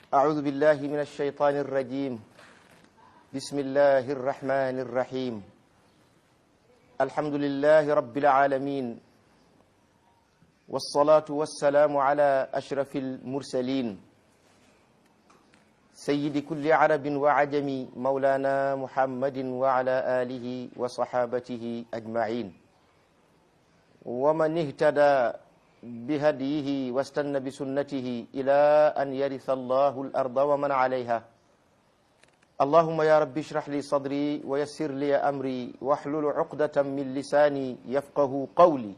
أعوذ بالله من الشيطان الرجيم بسم الله الرحمن الرحيم الحمد لله رب العالمين والصلاة والسلام على أشرف المرسلين سيد كل عرب وعجم مولانا محمد وعلى آله وصحابته أجمعين ومن اهتدى بهديه واستنى بسنته إلى أن يرث الله الأرض ومن عليها اللهم يا رب اشرح لي صدري ويسر لي أمري واحلل عقدة من لساني يفقه قولي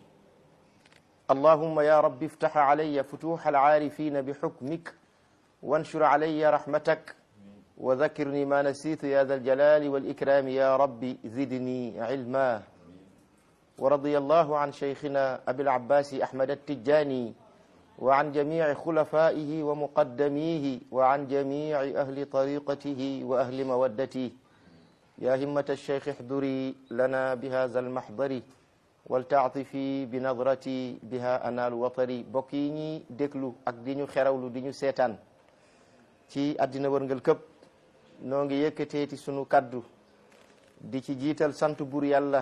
اللهم يا رب افتح علي فتوح العارفين بحكمك وانشر علي رحمتك وذكرني ما نسيت يا ذا الجلال والإكرام يا رب زدني علما ورضي الله عن شيخنا أبي العباس أحمد التجاني وعن جميع خلفائه ومقدميه وعن جميع أهل طريقته وأهل مودته يا همة الشيخ احضري لنا بهذا المحضر waltaatifi bi nadrati biha anaalu watari bokk yi ñi déglu ak di ñu xerawlu di ñu seetaan ci àddina wërngal këpp noo ngi yëkkateeti sunu kaddu di ci jiital sant bur yàlla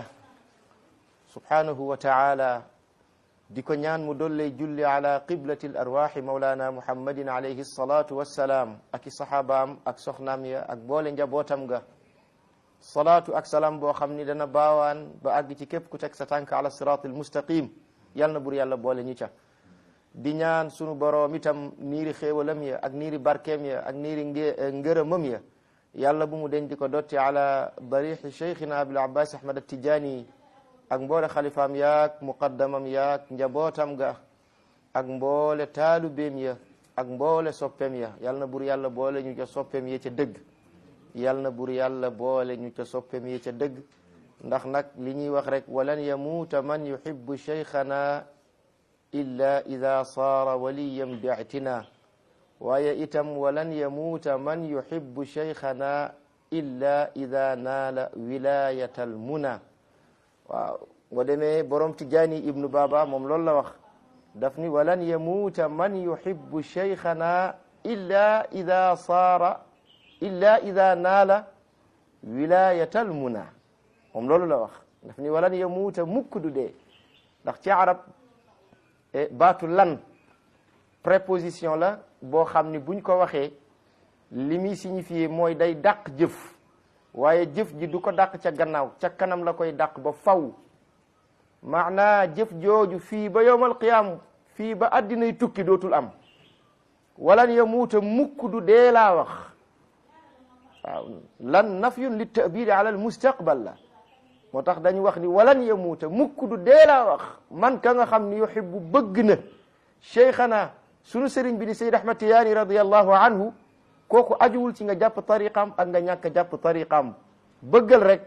subhanahu wa taala di ko ñaan mu dolle julli ala qiblati l arwaxi maulana muhammadin alayhi salatu wassalaam ak i sahabaam ak soxnaam ya ak boole njabootam ga salaatu ak salaam boo xam ni dana baawaan ba àgg ci képp ku teg sa tànk ala siraatil mustaqim yal na bur yàlla boole ñu ca di ñaan sunu boroom itam niiri xéewalam ya ak niiri barkeem ya ak niiri ngërëmam ya yàlla bu mu den di ko dotti ala darixi cheikhina abil abbas ahmad atijani ak mboole xalifaam yaak muqaddamam yaak njabootam ga ak mboole taalubeem ya ak mboole soppeem ya yal na bur yàlla boole ñu ca soppeem ya ca dëgg yal na bur yàlla boole ñu ca soppem yi ca dëgg ndax nag li ñuy wax rek walan yamuuta man yuhibbu cheikhana illa ida saara waliyan bi'tina waaye itam walan yamuuta man yuhibbu cheikhana illa ida naala wilayata al muna waaw ngo demee borom tijaani ibnu baba moom loolu la wax daf ni walan yamuuta man yuhibbu cheikhana illa ida saara illa ida naala wilayatal muna moom loolu la wax daf ni walan yamuuta mukk du dee ndax ci arab baatu lan préposition la boo xam ni buñ ko waxee li muy signifié mooy day dàq jëf waaye jëf ji du ko dàq ca gannaaw ca kanam la koy dàq ba faw maanaa jëf jooju fii ba yowmal qiyaam fii ba addinay tukki dootul am walan yamuuta mukk du dee laa wax waaw lan nafyun li tabiri ala al mustaqbal la moo tax dañu wax ni walan yamuuta mukk du dee laa wax man ka nga xam ni yuhibbu bëgg na cheikhana sunu sëriñ bi di sayd ahmad tiyaani radiallahu anhu kooku ajuwul ci nga jàpp tariqam ak nga ñàkk jàpp tariqam bëggal rek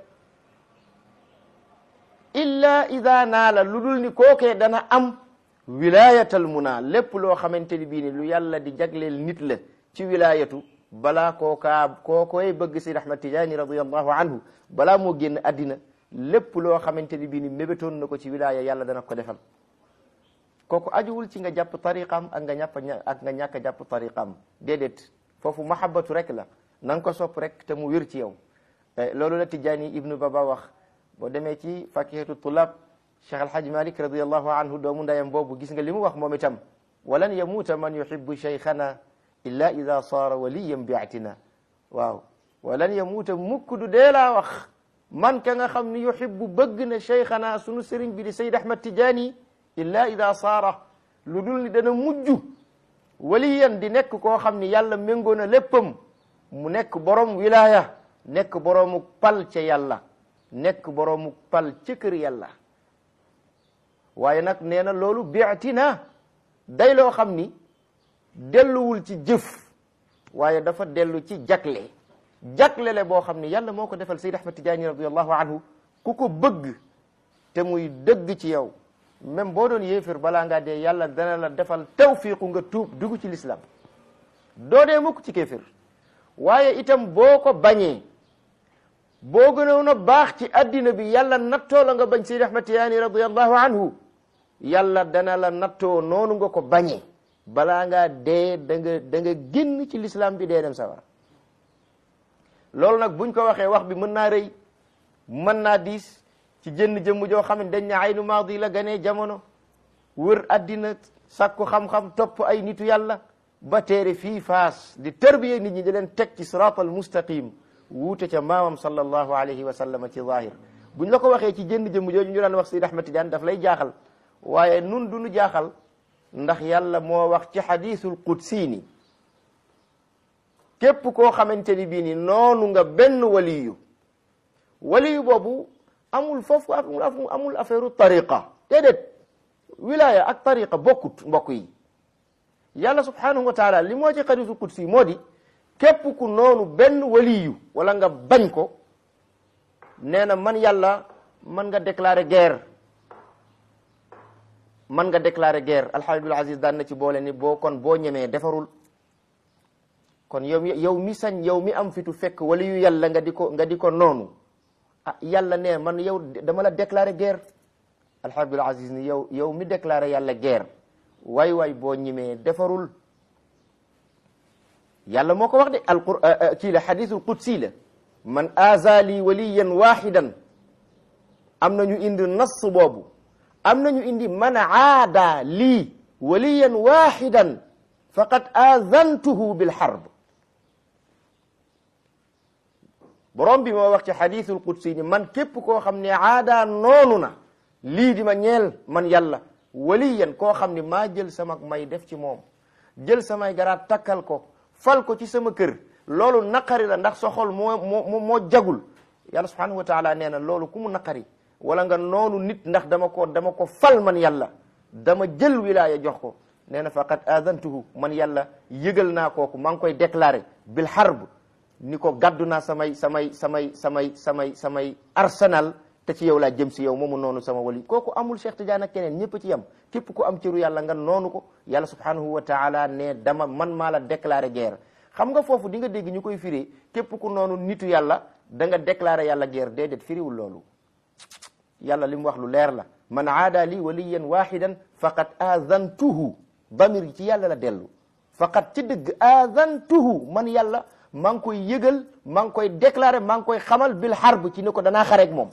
illa ida naala lu dul ni kookee dana am wilayatal muna lépp loo xamante ni bii ni lu yàlla di jagleel nit la ci wilayatu balaa kookaa kookoy bëgg Sayd Ahmad Tijaani radiallahu anhu balaa moo génn addina lépp loo xamante ni bii ni mébétoon na ko ci wilaya yàlla dana ko defal kooku ajuwul ci nga jàpp tariqam ak nga ñàpp ak nga ñàkk a jàpp tariqam déedéet foofu mahabbatu rek la na nga ko sopp rek te mu wér ci yow loolu la Tijaani ibnu Baba wax boo demee ci fakihatu tulab Cheikh Alhaj Malik radiallahu anhu doomu ndayam boobu gis nga li mu wax moom itam walan yamuuta man yuhibbu cheikhana illa ida saara waliyan biatina waaw walan yamuuta mukk du dee laa wax man ka nga xam ni yuhibbu bëgg na cheikhana sunu sëriñ bi di Sayd Ahmad Tijaani illa ida saara lu dul ni dana mujj waliyan di nekk koo xam ni yàlla méngoo na léppam mu nekk borom wilaya nekk boroomu pal ca yàlla nekk boroomu pal ca kër yàlla waaye nag nee na loolu biatina day loo xam ni delluwul ci jëf waaye dafa dellu ci jagle jagle le boo xam ni yàlla moo ko defal Sayd Ahmad Tijaani radiallahu anhu ku ko bëgg te muy dëgg ci yow même boo doon yéefir balaa ngaa dee yàlla dana la defal tawfiqu nga tuub dugg ci l'islam doo dee mukk ci kéefir waaye itam boo ko bañee boo gënoon a baax ci addina bi yàlla nattoo la nga bañ Sayd Ahmad Tijaani radiallahu anhu yàlla dana la nattoo noonu nga ko bañee balaa ngaa dee da nga da nga génn ci l'islam bi dee dem sawara loolu nag buñ ko waxee wax bi mën naa rëy mën naa diis ci jënn jëmm joo xam ne dañ ne aynu maadi la ganee jamono wër addina sàkku xam-xam topp ay nitu yàlla ba téere fii faas di tërbiye nit ñi di leen teg ci siraatal mustaqim wuute ca maamam sallallahu alayhi wa sallam ci zahir buñ la ko waxee ci jënn jëmm jooju ñu daan wax Seydi Ahmad Tidiane daf lay jaaxal waaye nun du ñu jaaxal ndax yàlla moo wax ci xadiisul qudsi ni képp koo xamante ni bii ni noonu nga benn waliyu waliyu boobu amul foofu amul affaire tariqa déedéet wilaya ak tariqa bokkut mbokk yi yàlla subhanahu wa taala li moo ci xadiisul qudsi moo di képp ku noonu benn waliyu wala nga bañ ko nee na man yàlla man nga déclarer guerre man nga déclarer guerre alxaaj abdul aziz daan na ci boole ni boo kon boo ñemee defarul kon yow yow mi sañ yow mi am fitu fekk wala yu yàlla nga di ko nga di ko noonu ah yàlla ne man yow dama la déclarer guerre alxaaj abdul aziz ni yow yow mi déclarer yàlla guerre waay waay boo ñemee defarul yàlla moo ko wax de alqur kii la xadisul qudsi la man azali waliyan waxidan am na ñu indi nass boobu am na ñu indi man aada lii waliyan waxidan faqad azantuhu bilxarb borom bi moo wax ci xadisul qudsi ni man képp koo xam ne aada noonu na lii di ma ñeel man yàlla waliyan koo xam ne maa jël sama may def ci moom jël samay garaat takkal ko fal ko ci sama kër loolu naqari la ndax sa xol moo moo moo jagul yàlla subhanahu wa taala nee na loolu ku mu naqari wala nga noonu nit ndax dama ko dama ko fal man yàlla dama jël wilaya jox ko nee na faqad adantuhu man yàlla yëgal naa kooku maa ngi koy déclaré bil harb ni ko gàddu naa samay samay samay samay samay samay arsenal te ci yow laa jëm si yow moomu noonu sama wali kooku amul Cheikh Tidiane ak keneen ñëpp ci yam képp ku am cëru yàlla nga noonu ko yàlla subhanahu wa taala ne dama man maa la déclaré guerre xam nga foofu di nga dégg ñu koy firee képp ku noonu nitu yàlla da nga déclaré yàlla guerre déedéet firiwul loolu yàlla li mu wax lu leer la man aada li waliyan wahidan faqad azantuhu damir ci yàlla la dellu faqad ci dëgg azantuhu man yàlla maa ngi koy yëgal maa ngi koy déclaré maa ngi koy xamal bil harb ci ne ko danaa xareeg moom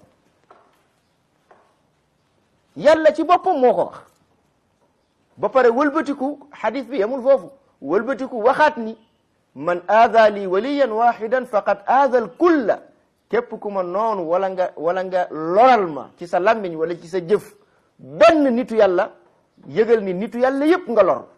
yàlla ci boppam moo ko wax ba pare wëlbatiku xadis bi yamul foofu wëlbatiku waxaat ni man aada li waliyan wahidan faqad aada al kulla képp ku ma noonu wala nga wala nga loral ma ci sa làmmiñ wala ci sa jëf benn nitu yàlla yëgal ni nitu yàlla yépp nga lor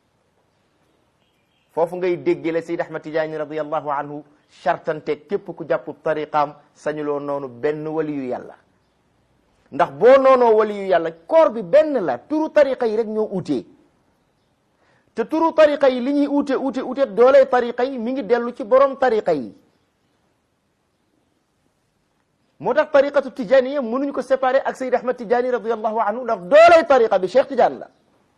foofu ngay déggee la Seyd Ahmad Tijaani radiyallahu anhu chartante képp ku jàpp tariqaam sañuloo noonu benn waliyu yàlla ndax boo noonoo waliyu yàlla koor bi benn la turu tariqa yi rek ñoo utee te turu tariqa yi li ñuy ute ute ute dooley tariqa yi mi ngi dellu ci borom tariqa yi moo tax tariqatu tijaniya mënuñ ko séparer ak Seyd Ahmad Tijani radiyallahu anhu ndax dooley tariqa bi Cheikh Tidiane la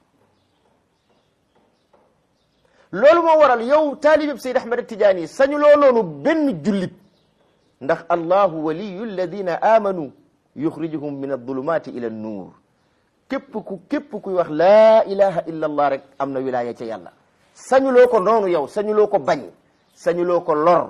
loolu moo waral yow taalibeb Seyd Ahmad Tijani sañu loo noonu benn jullit ndax allahu waliyu alladina amanu yuxrijuhum min adulumati ila annuur képp ku képp kuy wax laa ilaha illa allah rek am na wilaya ca yàlla sañuloo ko noonu yow sañuloo ko bañ sañuloo ko lor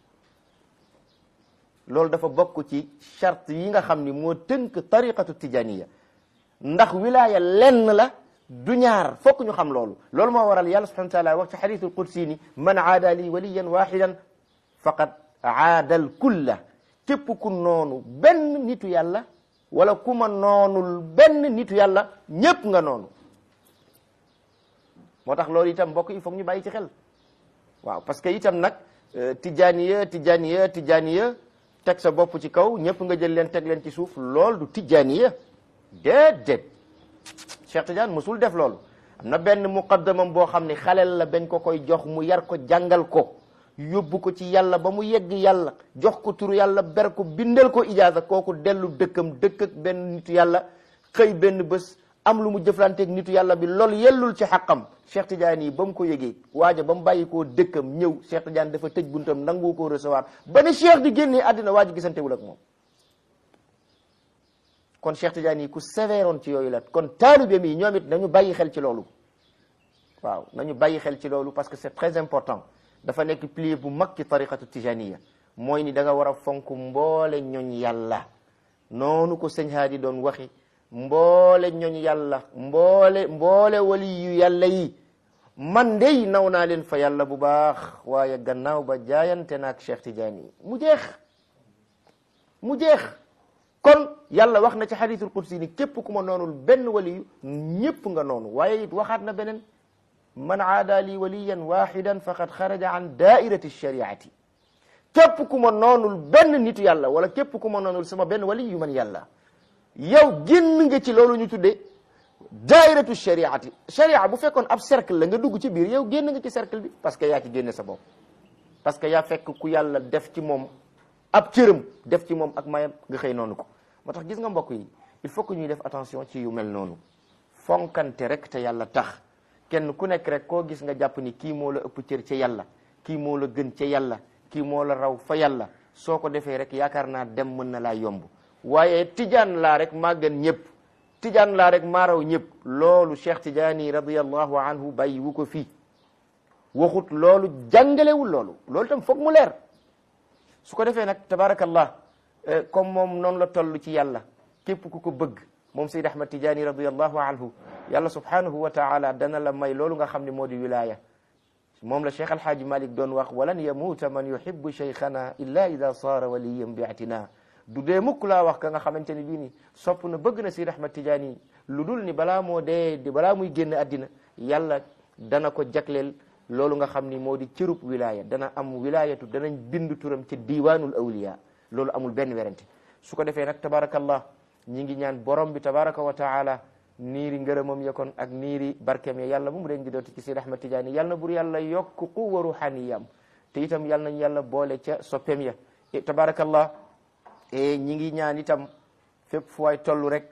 loolu dafa bokk ci charte yi nga xam ni moo tënk tariqatu tijaniya ndax wilaya lenn la du ñaar fokk ñu xam loolu loolu moo waral yàlla subhanahu wa taala wax ci xadisul qudsi ni man aada li waliyan waxidan faqad aada al kulla képp ku noonu benn nitu yàlla wala ku ma noonul benn nitu yàlla ñépp nga noonu moo tax loolu itam mbokk yi foog ñu bàyyi ci xel waaw parce que itam nag tijaniya tijaniya tijaniya teg sa bopp ci kaw ñëpp nga jël leen teg leen ci suuf lool du tijaniya déedéet Cheikh Tidiane mosul def loolu am na benn muqaddamam boo xam ne xaleel la bañ ko koy jox mu yar ko jàngal ko yóbbu ko ci yàlla ba mu yegg yàlla jox ko turu yàlla ber ko bindal ko ijaaza kooku dellu dëkkam dëkk ak benn nitu yàlla xëy benn bés am lu mu jëflanteeg nitu yàlla bi loolu yellul ci xaqam Cheikh Tidiane yi ba mu ko yëgee waaja ba mu bàyyi koo dëkkam ñëw Cheikh Tidiane dafa tëj buntam nangu koo recevoir ba ne Cheikh di génnee àddina waa ji gisantewul ak moom kon Cheikh Tidiane yi ku sévéroon ci yooyu la kon taalibeem yi ñoom it nañu bàyyi xel ci loolu waaw nañu bàyyi xel ci loolu parce que c'est très important dafa nekk pilier bu mag ci tariqatu tijaniya mooy ni da nga war a fonk mboole ñoñ yàlla noonu ko sëñ haadi doon waxi mboole ñoñ yàlla mboole mboole wali yu yàlla yi man dey naw naa leen fa yàlla bu baax waaye gannaaw ba jaayante naak Cheikh Tidiane yi mu jeex mu jeex kon yàlla wax na ci xadiisul qudsi ni képp ku ma noonul benn waliyu ñépp nga noonu waaye it waxaat na beneen man aada li waliyan waxidan faqad xaraja an daairati shariati képp ku ma noonul benn nitu yàlla wala képp ku ma noonul sama benn wali yu man yàlla yow génn nga ci loolu ñu tuddee daairatu shariati sharia bu fekkoon ab cercle la nga dugg ci biir yow génn nga ci cercle bi parce que yaa ci génne sa bopp parce que yaa fekk ku yàlla def ci moom ab cëram def ci moom ak mayam nga xëy noonu ko moo tax gis nga mbokk yi il faut que ñuy def attention ci yu mel noonu fonkante rek te yàlla tax kenn ku nekk rek koo gis nga jàpp ni kii moo la ëpp cër ca yàlla kii moo la gën ca yàlla kii moo la raw fa yàlla soo ko defee rek yaakaar naa dem mën na laa yomb waaye tijaan laa rek maa gën ñëpp tijaan laa rek maa raw ñëpp loolu Cheikh Tidiane radiyallahu anhu bàyyi wu ko fii waxut loolu jàngalewul loolu loolu tam foog mu leer su ko defee nag tabarakallah comme moom noonu la toll ci yàlla képp ku ko bëgg moom Seyd Ahmad Tidiane radiyallahu anhu yàlla subhanahu wa taala dana la may loolu nga xam ne moo di wilaya moom la Cheikh Alhaaji Malik doon wax walan yamuuta man yuhibbu cheikhana illa ida saara waliyan bi atina du dee mukk laa wax ka nga xamante ni bii ni sopp na bëgg na Seyd Ahmad Tidiane lu dul ni balaa moo dee di balaa muy génn àddina yàlla dana ko jagleel loolu nga xam ni moo di cërub wilaya dana am wilayatu danañ bind turam ci diiwaanul awliya loolu amul benn werante su ko defee nag tabarakallah ñi ngi ñaan borom bi tabaraka wa taala niiri ngërëmam ya kon ak niiri barkeem ya yàlla bu mu den di dooti ci Seyd Ahmad Tidiane yàlla na bur yàlla yokk quwwa ruhaniyam te itam yàlla nañ yàlla boole ca soppeem ya tabarakallah e ñi ngi ñaan itam fépp fu waay toll rek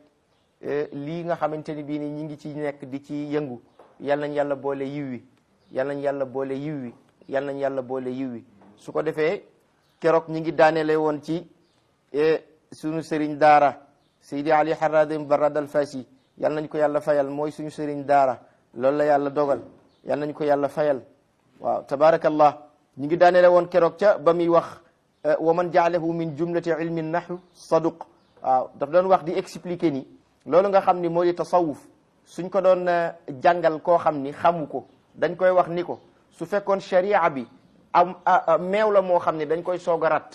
lii nga xamante ni bii ni ñi ngi ci nekk di ci yëngu yàlla nañ yàlla boole yiw wi yàlla nañ yàlla boole yiw wi yàlla nañ yàlla boole yiw wi su ko defee keroog ñi ngi daaneele woon ci suñu sëriñ daara Seydi Ali Haradim Barad al Fasi yàlla nañ ko yàlla fayal mooy suñu sëriñ daara loolu la yàlla dogal yàlla nañ ko yàlla fayal waaw tabarakallah ñi ngi daaneele woon keroog ca ba muy wax wa man jaalahu min jumlati ilmi nahwu saduq waaw daf doon wax di expliquer ni loolu nga xam ni moo di tasawuf suñ ko doon jàngal koo xam ni xamu ko dañ koy wax ni ko su fekkoon sharia bi am meew la moo xam ne dañ koy soog a rat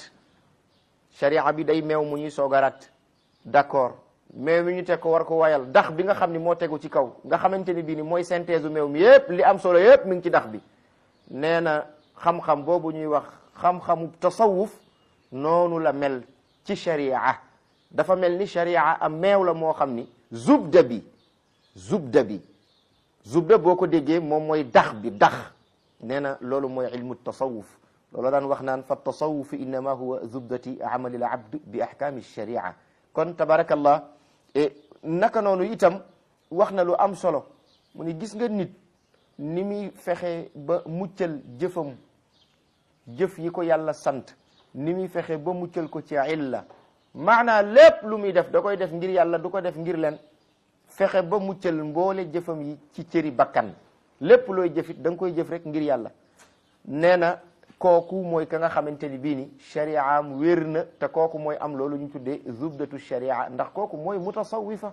sharia bi day meew mu ñuy soog a rat d'accord meew mi ñu teg ko war ko wayal dax bi nga xam ni moo tegu ci kaw nga xamante ni bii ni mooy synthèse u meew mi yépp li am solo yépp mi ngi ci dax bi nee na xam-xam boobu ñuy wax xam-xamu tasawuf noonu la mel ci sharia dafa mel ni sharia am meew la moo xam ni zubda bi zubda bi zubda boo ko déggee moom mooy dax bi dax nee na loolu mooy ilmu tasawuf loolu daan wax naan fa tasawuf innama huwa zubdati amalil abd bi ahkami sharia kon tabarakallah naka noonu itam wax na lu am solo mu ni gis nga nit ni muy fexe ba muccal jëfam jëf yi ko yàlla sant ni muy fexe ba muccal ko ci illa maanaa lépp lu muy def da koy def ngir yàlla du ko def ngir leen fexe ba muccal mboole jëfam yi ci cëri bakkan lépp looy jëfit da nga koy jëf rek ngir yàlla nee na kooku mooy ka nga xamante ni bii ni shari'am wér na te kooku mooy am loolu ñu tuddee zubdatu sharia ndax kooku mooy mutasawifa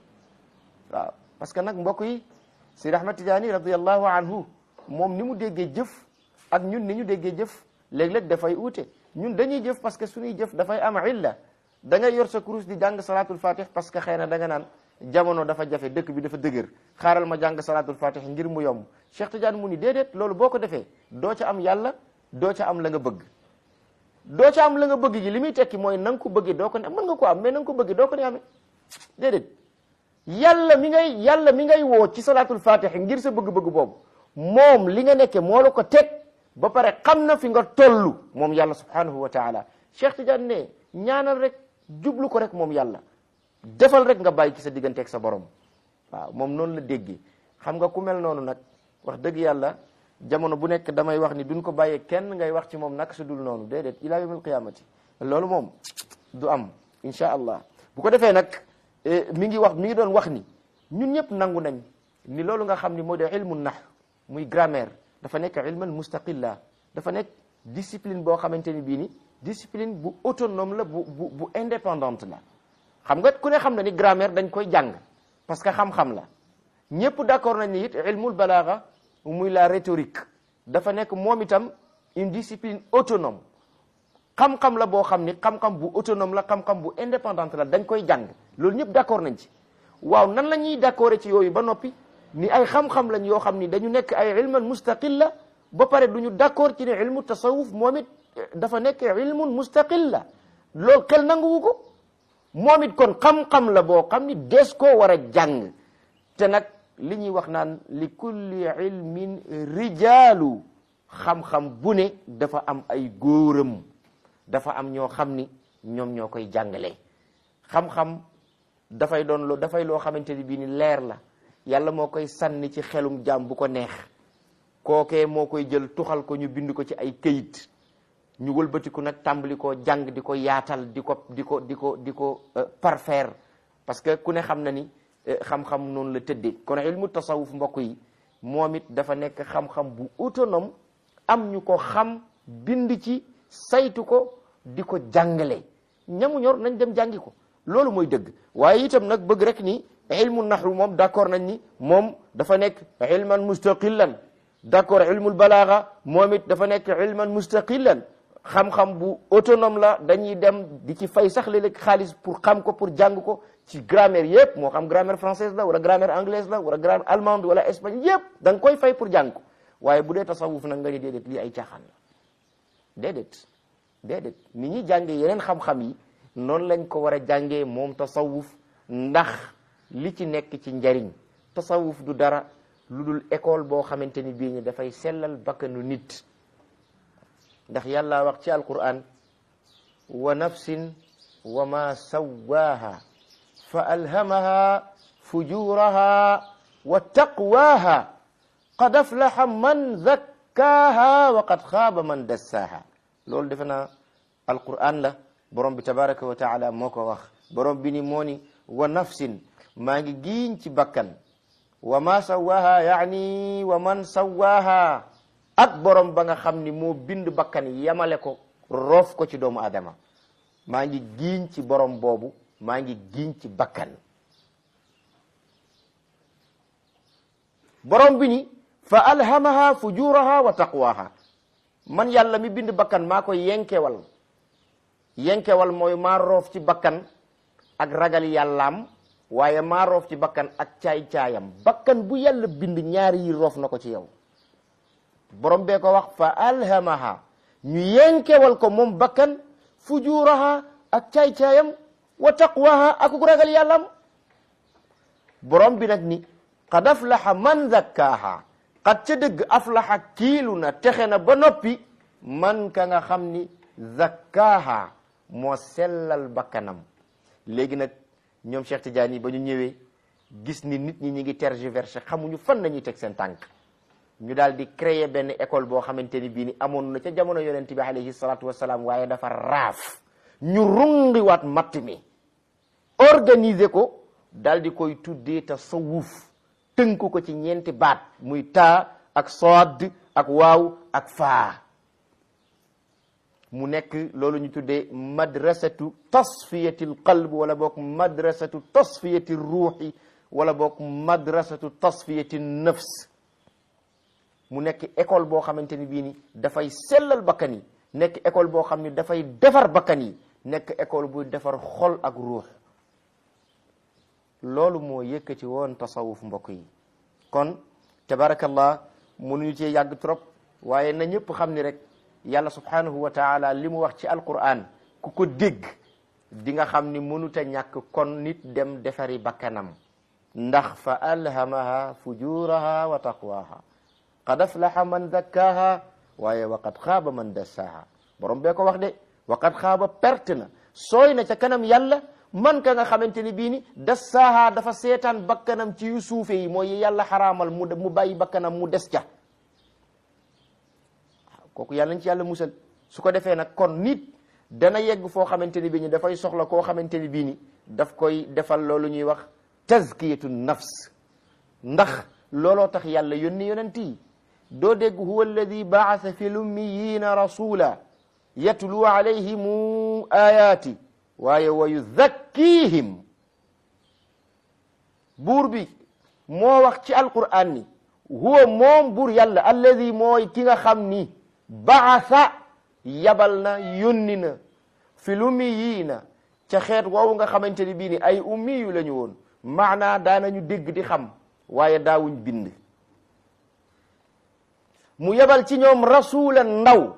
waaw parce que nag mbokk yi Seydi Ahmad Tijaani radiyallahu anhu moom ni mu déggee jëf ak ñun ni ñu déggee jëf léeg-léeg dafay uute ñun dañuy jëf parce que suñuy jëf dafay am illa da ngay yor sa kurus di jàng salatul fatih parce que xëy na da nga naan jamono dafa jafe dëkk bi dafa dëgër xaaral ma jàng salatul fatih ngir mu yomb Cheikh Tidiane mu ni déedéet loolu boo ko defee doo ca am yàlla doo ca am la nga bëgg doo ca am la nga bëgg gi li muy tekki mooy na nga ko bëggee doo ko ne mën nga ko am mais na nga ko bëggee doo ko ne amee déedéet yàlla mi ngay yàlla mi ngay woo ci salatul fatih ngir sa bëgg-bëgg boobu moom li nga nekke moo la ko teg ba pare xam na fi nga toll moom yàlla subhanahu wa taala Cheikh Tidiane ne ñaanal rek jublu ko rek moom yàlla defal rek nga bàyyi ci sa digganteeg sa borom waaw moom noonu la déggee xam nga ku mel noonu nag wax dëgg yàlla jamono bu nekk damay wax ni duñ ko bàyyee kenn ngay wax ci moom nag su dul noonu déedéet ila yawmil qiyamati loolu moom du am insha allah bu ko defee nag mi ngi wax mi ngi doon wax ni ñun ñëpp nangu nañ ni loolu nga xam ni moo di ilmu nax muy grammaire dafa nekk ilman mustaqilla dafa nekk discipline boo xamante ni bii ni discipline bu autonome la bu bu bu indépendante la xam nga ku ne xam na ni grammaire dañ koy jàng parce que xam-xam la ñëpp d'accord nañ ni it ilmul balaaga muy la rhétorique dafa nekk moom itam une discipline autonome xam-xam la boo xam ni xam-xam bu autonome la xam-xam bu indépendante la dañ koy jàng loolu ñëpp d'accord nañ ci waaw nan la ñuy d'accord ci yooyu ba noppi ni ay xam-xam lañ yoo xam ni dañu nekk ay ilman mustaqil la ba pare du ñu d'accord ci ne ilmu tasawuf moom it dafa nekk ilmun mustaqil la loolu xel nanguwu ko moom it kon xam-xam la boo xam ni des koo war a jàng te nag li ñuy wax naan li kulli ilmin rijaalu xam-xam bu ne dafa am ay góoram dafa am ñoo xam ni ñoom ñoo koy jàngale xam-xam dafay doon loo dafay loo xamante ni bii ni leer la yàlla moo koy sànni ci xelum jaam bu ko neex kookee moo koy jël tuxal ko ñu bind ko ci ay këyit ñu wëlbatiku nag tàmbali koo jàng di ko yaatal di ko di ko di ko di ko parfaire parce que ku ne xam na ni xam-xam noonu la tëddee kon ilmu tasawuf mbokk yi moom it dafa nekk xam-xam bu autonome am ñu ko xam bind ci saytu ko di ko jàngale ñamu ñor nañ dem jàngi ko loolu mooy dëgg waaye itam nag bëgg rek ni ilmu nahwu moom d'accord nañ ni moom dafa nekk ilman mustaqillan d'accord ilmul balaaga moom it dafa nekk ilman mustaqillan xam-xam bu autonome la dañuy dem di ci fay sax léeg-léeg xaalis pour xam ko pour jàng ko ci grammaire yëpp moo xam grammaire française la wala grammaire anglaise la wala grammaire allemande wala espagnol yëpp da nga koy fay pour jàng ko waaye bu dee tasawuf nag nga ni déedéet lii ay caaxaan la déedéet déedéet ni ñuy jàngee yeneen xam-xam yi noonu lañ ko war a jàngee moom tasawuf ndax li ci nekk ci njariñ tasawuf du dara lu dul école boo xamante ni bii ni dafay sellal bakkanu nit ndax yàlla wax ci alquran wa nafsin wa ma sawaaha fa alhamaha fujuraha wa taqwaha qad aflaha man zakkaaha wa qad xaaba man dassaaha loolu defe naa alquran la borom bi tabaraka wa taala moo ko wax borom bi ni moo ni wa nafsin maa ngi giiñ ci bakkan wa ma sawaaha yaani wa man sawaaha ak borom ba nga xam ni moo bind bakkan yamale ko roof ko ci doomu adama maa ngi giiñ ci borom boobu maa ngi giiñ ci bakkan borom bi ni fa alhamaha fujuraha wa taqwaha man yàlla mi bind bakkan maa ko yenkewal yenkewal mooy maa roof ci bakkan ak ragal yàllaam waaye maa roof ci bakkan ak caay-caayam bakkan bu yàlla bind ñaari yi roof na ko ci yow borom bee ko wax fa alhamaha ñu yenkewal ko moom bakkan fujuraha ak caay-caayam wa taqwaha ak ragal yàllaam borom bi nag ni qad aflaha man zakkaaha qad ca dëgg aflaha kiilu na texe na ba noppi man ka nga xam ni zakkaaha moo sellal bakkanam léegi nag ñoom Cheikh Tidiane yi ba ñu ñëwee gis ni nit ñi ñi ngi tergiversé xamuñu fan nañuy teg seen tànk ñu daal di créer benn école boo xamante ni bii ni amoon na ca jamono yonent bi alayhi salaatu wasalaam waaye dafa raaf ñu rungiwaat matt mi organiser ko daal di koy tuddee tasawuf tënk ko ci ñeenti baat muy taa ak sood ak waaw ak faa mu nekk loolu ñu tuddee madrasatu tasfiyatil qalb wala boog madrasatu tasfiyati ruuxi wala boog madrasatu tasfiyati nafs mu nekk école boo xamante ni bii ni dafay sellal bakkan yi nekk école boo xam ni dafay defar bakkan yi nekk école buy defar xol ak ruux loolu moo yëkkati woon tasawuf mbokk yi kon tabarakallah mënuñu cee yàgg trop waaye na ñëpp xam ni rek yàlla subhanahu wa taala li mu wax ci alquran ku ko dégg di nga xam ni mënuta ñàkk kon nit dem defari bakkanam ndax fa alhamaha fujuraha wa taqwaha qad aflaha man zakkaha waaye wa qad xaaba man dassaha borom bee ko wax de wa qad xaaba perte na sooy na ca kanam yàlla man ka nga xamante ni bii ni dassaaha dafa seetaan bakkanam ci yu suufe yi mooy yàlla xaraamal mu mu bàyyi bakkanam mu des ca waaw kooku yàlla nañ ci yàlla musal su ko defee nag kon nit dana yegg foo xamante ni bii ni dafay soxla koo xamante ni bii ni daf koy defal loolu ñuy wax tazkiyatu nafs ndax looloo tax yàlla yónni yonent yi doo dégg huwa alladi baasa fi lummiyina rasula yatlu alayhimu ayaati waaye wa yuzakkihim buur bi moo wax ci alquran ni huwa moom buur yàlla alladi mooy ki nga xam ni baasa yabal na yónni na fi lummiyina ca xeet woowu nga xamante ni bii ni ay ummiyu la ñu woon maanaa daanañu dégg di xam waaye daawuñ bind mu yebal ci ñoom rasulan ndaw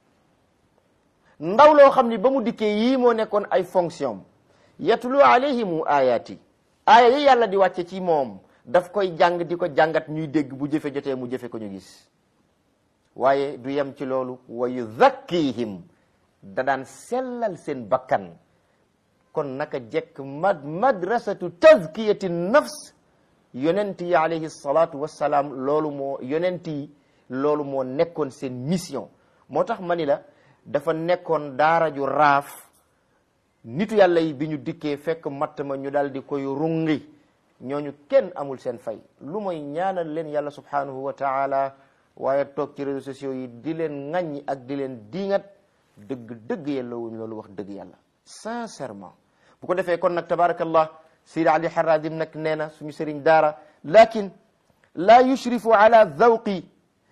ndaw loo xam ni ba mu dikkee yii moo nekkoon ay fonction yatlu alayhimu ayati aaya yi yàlla di wàcce ci moom daf koy jàng di ko jàngat ñuy dégg bu jëfe jotee mu jëfe ko ñu gis waaye du yem ci loolu wa yuzakkihim da daan sellal seen bakkan kon naka jekk mad madrasatu tazkiyati nafs yonent yi alayhi salatu wassalaam loolu moo yonent yi loolu moo nekkoon seen mission moo tax ma ni la dafa nekkoon daara ju raaf nitu yàlla yi bi ñu dikkee fekk matt ma ñu daal di koy rungi ñooñu kenn amul seen fay lu mooy ñaanal leen yàlla subhanahu wa taala waaye toog ci réseaux sociaux yi di leen ŋaññi ak di leen diingat dëgg dëgg yàlla wuñ loolu wax dëgg yàlla sincèrement bu ko defee kon nag tabarakallah Seydi Ali Haradim nag nee na suñu sëriñ daara lakin la yushrifu ala zawqi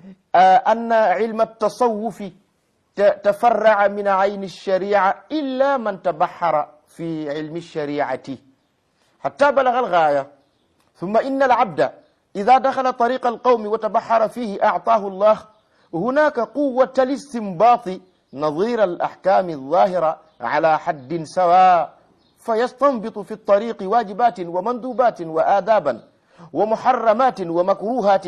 anna ilma tasawufi tafarraa min ayni alsharia illa man tabaxara fi ilmi alshariati حتى بلغ الغاية ثم إن العبد إذا دخل طريق القوم وتبحر فيه أعطاه الله هناك قوة الاستنباط نظير الأحكام الظاهرة على حد سواء فيستنبط في الطريق واجبات ومندوبات وآدابا ومحرمات ومكروهات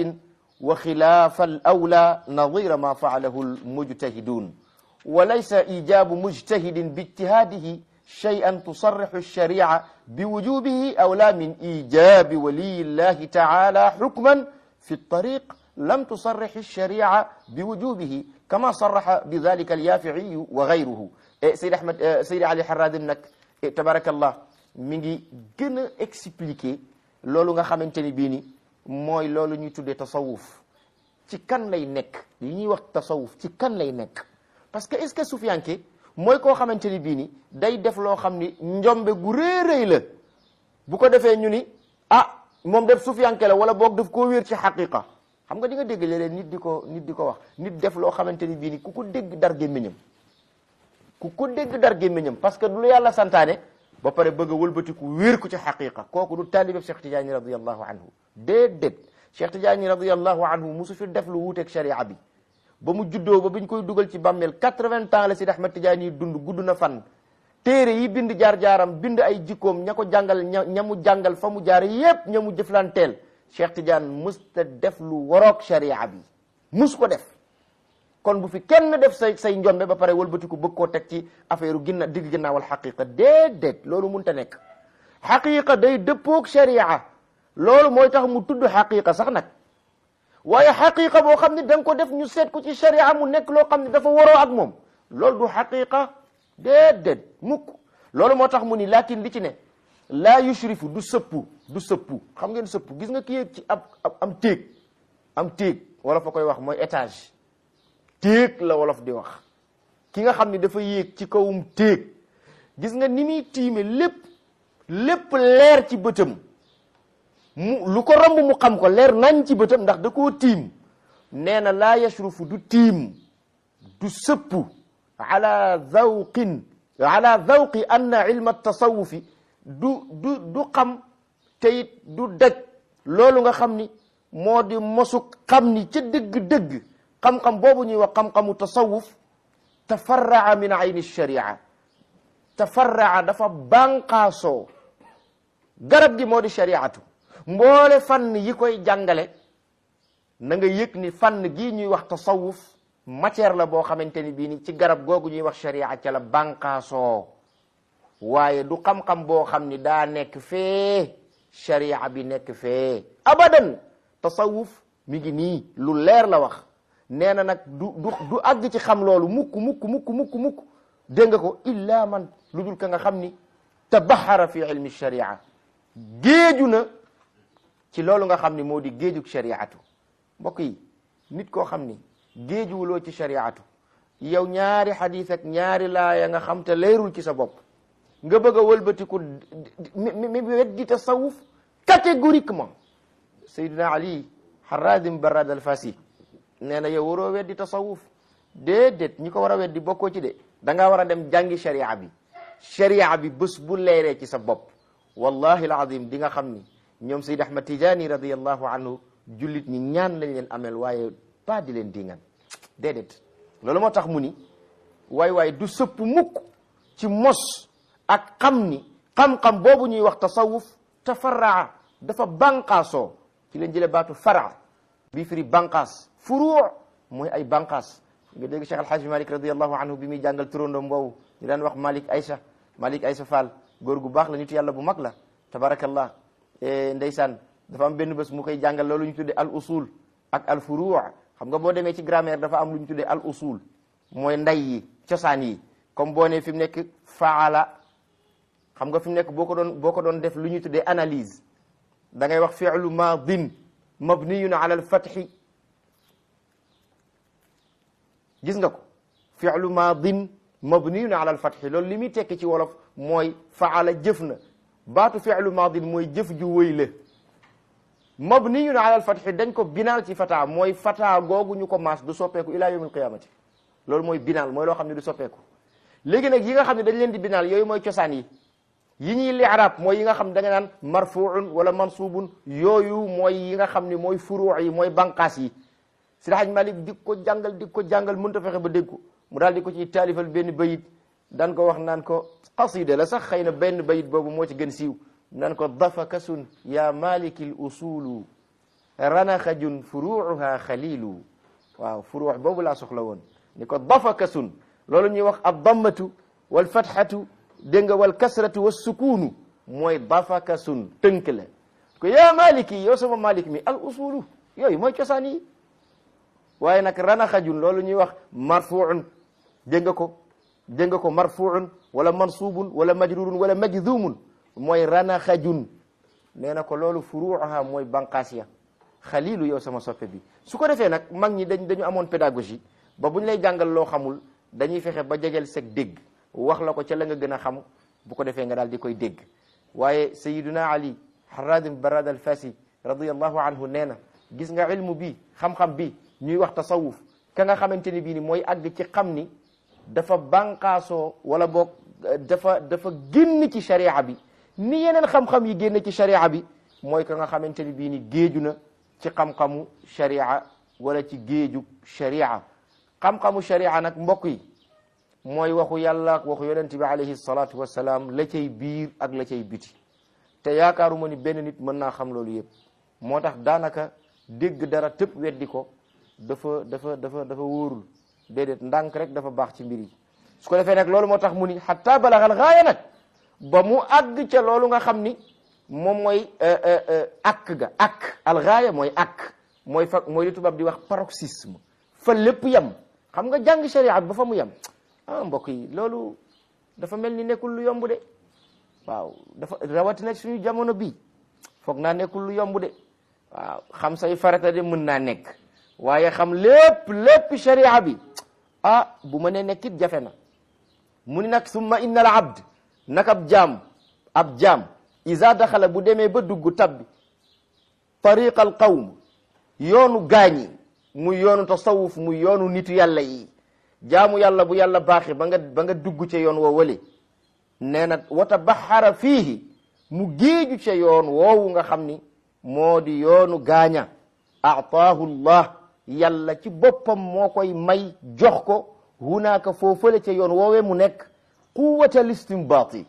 وخلاف الأولى نظير ما فعله المجتهدون وليس إيجاب مجتهد باجتهاده شيئا تصرح الشريعة بوجوبه أو لا من إيجاب ولي الله تعالى حكما في الطريق لم تصرح الشريعة بوجوبه كما صرح بذلك اليافعي وغيره سيد أحمد سيد علي حراد نك تبارك الله ميغي gën expliquer loolu nga xamante ni bii ni mooy loolu ñuy tuddee tasawuf ci kan lay nekk li ñuy wax tasawuf ci kan lay nekk parce que est-ce que sufiyanke mooy koo xamante ni bii ni day def loo xam ni njombe gu réeréy la bu ko defee ñu ni ah moom def sufiyanke la wala boog daf koo wéer ci xaqiqa xam nga di nga dégg léeg-léeg nit di ko nit di ko wax nit def loo xamante ni bii ni ku ko dégg dar gémmiñam ku ko dégg dar gémmiñam parce que du lu yàlla santaane ba pare bëgg a wëlbatiku wéer ko ci xaqiqa kooku du taalibe Cheikh Tidiane radiallahu anhu déedéet Cheikh Tidiane radiallahu anhu musu fi def lu wuuteeg sharia bi ba mu juddoo ba biñ koy dugal ci bàmmeel quatre-vingts ans la Sidi Ahmad Tidiane yi dund gudd na fan téere yi bind jaar-jaaram bind ay jikkoom ña ko jàngal ña ña mu jàngal fa mu jaar yépp ña mu jëflanteel Cheikh Tidiane musta def lu waroog sharia bi mus ko def kon bu fi kenn def say say njombe ba pare wëlbatiku bëgg koo teg ci affaire u ginna digg ginnaawal xaqiqa déedéet loolu munta nekk xaqiqa day dëppoog sharia loolu mooy tax mu tudd xaqiqa sax nag waaye xaqiqa boo xam ne da nga ko def ñu seet ko ci sharia mu nekk loo xam ne dafa waroo ak moom loolu du xaqiqa déedéet mukk loolu moo tax mu ni lakin li ci ne laa yushrifu du sëppu du sëppu xam ngeen sëppu gis nga ki yéeg ci ab am téeg am téeg wala fa koy wax mooy étage téeg la wolof di wax ki nga xam ne dafa yéeg ci kawum téeg gis nga ni muy tiime lépp lépp leer ci bëtam mu lu ko romb mu xam ko leer nañ ci bëtam ndax da koo tiim nee na laa yashrufu du tiim du sëppu ala zawqin ala zawqi anna ilma tasawufi du du du xam te it du daj loolu nga xam ni moo di mosuk xam ni ca dëgg-dëgg xam-xam boobu ñuy wax xam-xamu tasawuf tafarraa min ayni sharia tafarraa dafa bànqaasoo garab gi moo di shariatu mboole fànn yi koy jàngale na nga yëg ni fànn gii ñuy wax tasawuf matière la boo xamante ni bii ni ci garab googu ñuy wax sharia ca la bànqaasoo waaye du xam-xam boo xam ni daa nekk fee sharia bi nekk fee abadan tasawuf mi ngi nii lu leer la wax nee na nag du du du àgg ci xam loolu mukk mukk mukk mukk mukk dégg nga ko illa man lu dul ka nga xam ni tabaxara fi ilmi sharia géeju na ci loolu nga xam ni moo di géejug shariatu mbokk yi nit koo xam ni géejuwuloo ci shariatu yow ñaari xadis ak ñaari laaya nga xam te leerul ci sa bopp nga bëgg a wëlbatiku mi mi weddi tasawuf catégoriquement Seydina Ali Harazim Barad al Fasi nee na yow waroo weddi tasawuf déedéet ñi ko war a weddi bokkoo ci de da ngaa war a dem jàngi sharia bi sharia bi bés bu leeree ci sa bopp wallahi alazim di nga xam ni ñoom Seyd Ahmad Tijani radiallahu anhu jullit ñi ñaan lañ leen amel waaye pas di leen dingan déedéet loolu moo tax mu ni waay waay du sëpp mukk ci mos ak xam ni xam-xam boobu ñuy wax tasawuf tafarraa dafa banqaasoo ci leen jële baatu fara bii firi banqaas furuu mooy ay banqaas nga dégg Cheikh Alhaji Malik radiallahu anhu bi muy jàngal turandoom boobu ñu daan wax Malik Aïcha Malik Aïcha Fall góor gu baax la nitu yàlla bu mag la tabarakallah ndeysaan dafa am benn bés mu koy jàngal loolu ñu tuddee al usul ak al furuu xam nga boo demee ci grammaire dafa am lu ñu tuddee al usul mooy nday yi cosaan yi comme boo ne fi mu nekk faala xam nga fi mu nekk boo ko doon boo ko doon def lu ñuy tuddee analyse da ngay wax fi'lu maadin mabniyun ala al fathi gis nga ko fi'lu maadin mabniyun ala al fathi loolu li muy tekki ci wolof mooy faala jëf na baatu fi'lu maadin mooy jëf ju wëy la mabniyun ala al fathi dañ ko binaal ci fata mooy fata googu ñu ko maas du soppeeku ila yawmil qiyamati loolu mooy binaal mooy loo xam ne du soppeeku léegi nag yi nga xam ne dañ leen di binaal yooyu mooy cosaan yi yi ñuy li'rab mooy yi nga xam da nga naan marfuun wala mansubun yooyu mooy yi nga xam ne mooy furuu yi mooy banqaas yi Seydi Hajji Malik di ko jàngal di ko jàngal mënut a fexe ba dégg ko mu daal di ko ci taalifal benn bayit daan ko wax naan ko qasida la sax xëy na benn bayit boobu moo ci gën siiw naan ko dafakasun ya malikil usulu ranaxajun furuuha xalilu waaw furuu boobu laa soxla woon ni ko dafakasun loolu ñuy wax ab dammatu wal fatxatu dégg nga wal kasratu wa sukuunu mooy dafakasun tënk la ko yaa maliki yow sama malik mi al usulu yooyu mooy cosaan yi waaye nag ranaxajun loolu ñuy wax marfuun dégg nga ko dégg nga ko marfuun wala mansubun wala majrurun wala majzumun mooy ranaxajun nee na ko loolu furuuha mooy banqaas ya xalilu yow sama soppe bi su ko defee nag mag ñi dañ dañu amoon pédagogie ba bu ñu lay jàngal loo xamul dañuy fexe ba jegel seg dégg wax la ko ca la nga gën a xam bu ko defee nga daal di koy dégg waaye sayiduna ali haradim barad al fasi radiallahu anhu nee na gis nga ilmu bi xam-xam bi ñuy wax tasawuf ka nga xamante ni bii ni mooy àgg ci xam ni dafa bànqaasoo wala boog dafa dafa génn ci sharia bi ni yeneen xam-xam yi génn ci sharia bi mooy ka nga xamante ni bii ni géeju na ci xam-xamu sharia wala ci géeju sharia xam-xamu sharia nag mbokk yi mooy waxu yàlla ak waxu yonente bi alayhi salatu wasalaam la cay biir ak la cay biti te yaakaaruma ni benn nit mën naa xam loolu yëpp moo tax daanaka dégg dara tëpp weddi ko dafa dafa dafa dafa wóorul déedéet ndànk rek dafa baax ci mbir yi su ko defee nag loolu moo tax mu ni xatta balaxal gaaya nag ba mu àgg ca loolu nga xam ni moom mooy ak ga ak al gaaya mooy ak mooy fa mooy li tubaab di wax paroxysme fa lépp yem xam nga jàng sharia ba fa mu yem ah mbokk yi loolu dafa mel ni nekkul lu yomb de waaw dafa rawatina suñu jamono bii foog naa nekkul lu yomb de waaw xam say farata de mën naa nekk waaye xam lépp lépp sharia bi ah bu ma ne nekkit jafe na mu ni nag summa inna al abd nag ab jaam ab jaam isa daxala bu demee ba dugg tabbi tariqa al qawm yoonu gaañi muy yoonu tasawuf muy yoonu nitu yàlla yi jaamu yàlla bu yàlla baaxee ba nga ba nga dugg ca yoon woo wale nee na wata baxara fiihi mu géeju ca yoon woowu nga xam ni moo di yoonu gaaña aataahu llah yàlla ci boppam moo koy may jox ko hunaaka foofale ca yoon woowee mu nekk quwwatal istinbaati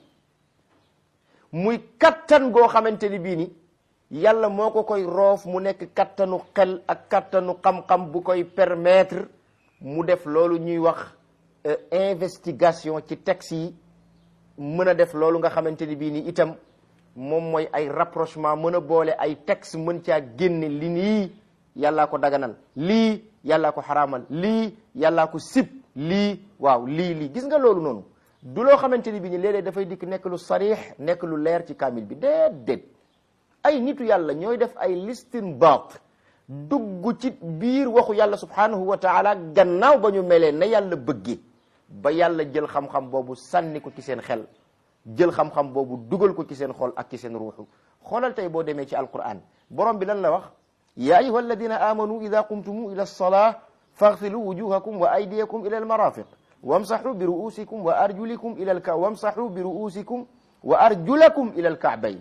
muy kattan goo xamante ni bii ni yàlla moo ko koy roof mu nekk kattanu xel ak kattanu xam-xam bu koy permettre mu def loolu ñuy wax investigation ci texte yi mën a def loolu nga xamante ni bii ni itam moom mooy ay rapprochement mën a boole ay texte mën caa génne li nii yàllaa ko daganal lii yàllaa ko xaraamal lii yàllaa ko sib lii waaw lii lii gis nga loolu noonu du loo xamante ni bii ni léeg-léeg dafay dikk nekk lu sarix nekk lu leer ci kaamil bi déedéet ay nitu yàlla ñooy def ay listinbaat dugg ci biir waxu yàlla subhanahu wa taala gannaaw ba ñu melee na yàlla bëggee ba yàlla jël xam-xam boobu sànni ko ci seen xel jël xam-xam boobu dugal ko ci seen xol ak ci seen ruuxu xoolal tey boo demee ci alquran borom bi lan la wax ya ayuha alladina amanu ida qumtumu ila alsalaa faghsilu wujuhakum wa aydiyakum ila almarafiq wamsaxu bi ruusikum wa arjulikum ila alka wamsaxu bi ruusikum wa arjulakum ila alkaabayn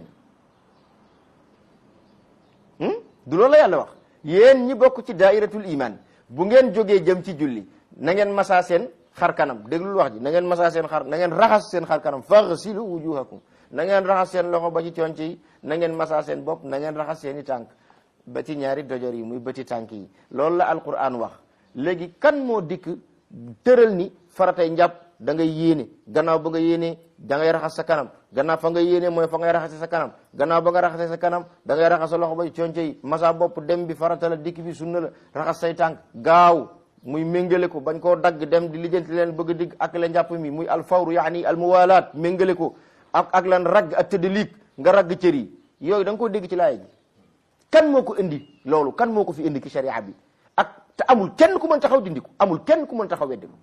du loolu la yàlla wax yéen ñi bokk ci daairatul iman bu ngeen jógee jëm ci julli na ngeen masaa seen xar kanam déglul wax ji na ngeen masaa seen xar na ngeen raxas seen xar kanam faghsilu wujuhakum na ngeen raxas seen loxo ba ci conc yi na ngeen masaa seen bopp na ngeen raxas seen i tànk ba ci ñaari dojor yi muy bëti tànk yi loolu la alquran wax léegi kan moo dikk tëral ni faratay njàpp da ngay yéene gannaaw ba nga yéene da ngay raxas sa kanam gannaaw fa nga yéene mooy fa ngay raxase sa kanam gannaaw ba nga raxase sa kanam da ngay raxas sa loxo ba ci conc yi masa bopp dem bi farata la dikk bi sunna la raxas say tànk gaaw muy méngale ko bañ koo dagg dem di lijjanti leen bëgg a digg ak la njàpp mi muy alfawru yaani almuwalaat méngale ko ak ak lan ragg ak tëddaliig nga ragg cër yi yooyu da nga koo dégg ci laaya ji kan moo ko indi loolu kan moo ko fi indi ci sharia bi ak te amul kenn ku mën taxaw dindi ko amul kenn ku mën taxaw weddi ko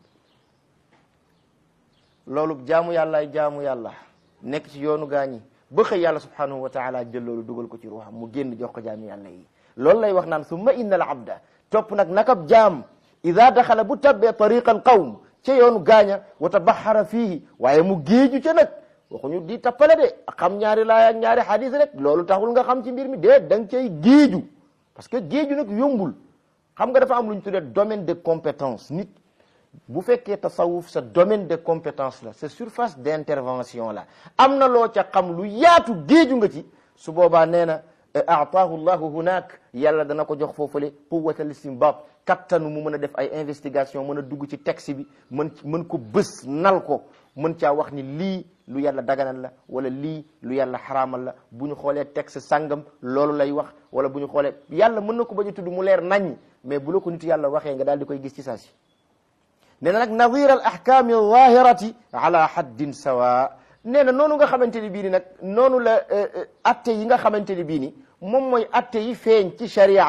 loolu jaamu yàllaay jaamu yàlla nekk ci yoonu gaañi ba xëy yàlla subhanahu wa taala jël loolu dugal ko ci ruuxam mu génn jox ko jaami yàlla yi loolu lay wax naan summa inna al abda topp nag nakab jaam ida daxala bu tabbee tariqa al qawm ca yoonu gaaña wa tabaxara fiihi waaye mu géeju ca nag waxuñu di tappale de xam ñaari laay ak ñaari xadis rek loolu taxul nga xam ci mbir mi de da nga cay géeju parce que géeju nag yombul xam nga dafa am lu ñu tuddee domaine de compétence nit bu fekkee tasawuf sa domaine de compétence la sa surface d'intervention la am na loo ca xam lu yaatu géeju nga ci su boobaa nee na aataahu llahu hunaak yàlla dana ko jox foofule quwwat al istinbat kattanu mu mën a def ay investigation mën a dugg ci texte bi mën mën ko bës nal ko mën caa wax ni lii lu yàlla daganal la wala lii lu yàlla xaraamal la bu ñu xoolee texte sàngam loolu lay wax wala bu ñu xoolee yàlla mën na ko bañ a tudd mu leer nañ mais bu la ko nit yàlla waxee nga daal di koy gis ci saa si nee na nag nadir al ahkami zahirati ala haddin sawa nee na noonu nga xamante ni bii ni nag noonu la atte yi nga xamante ni bii ni moom mooy atte yi feeñ ci sharia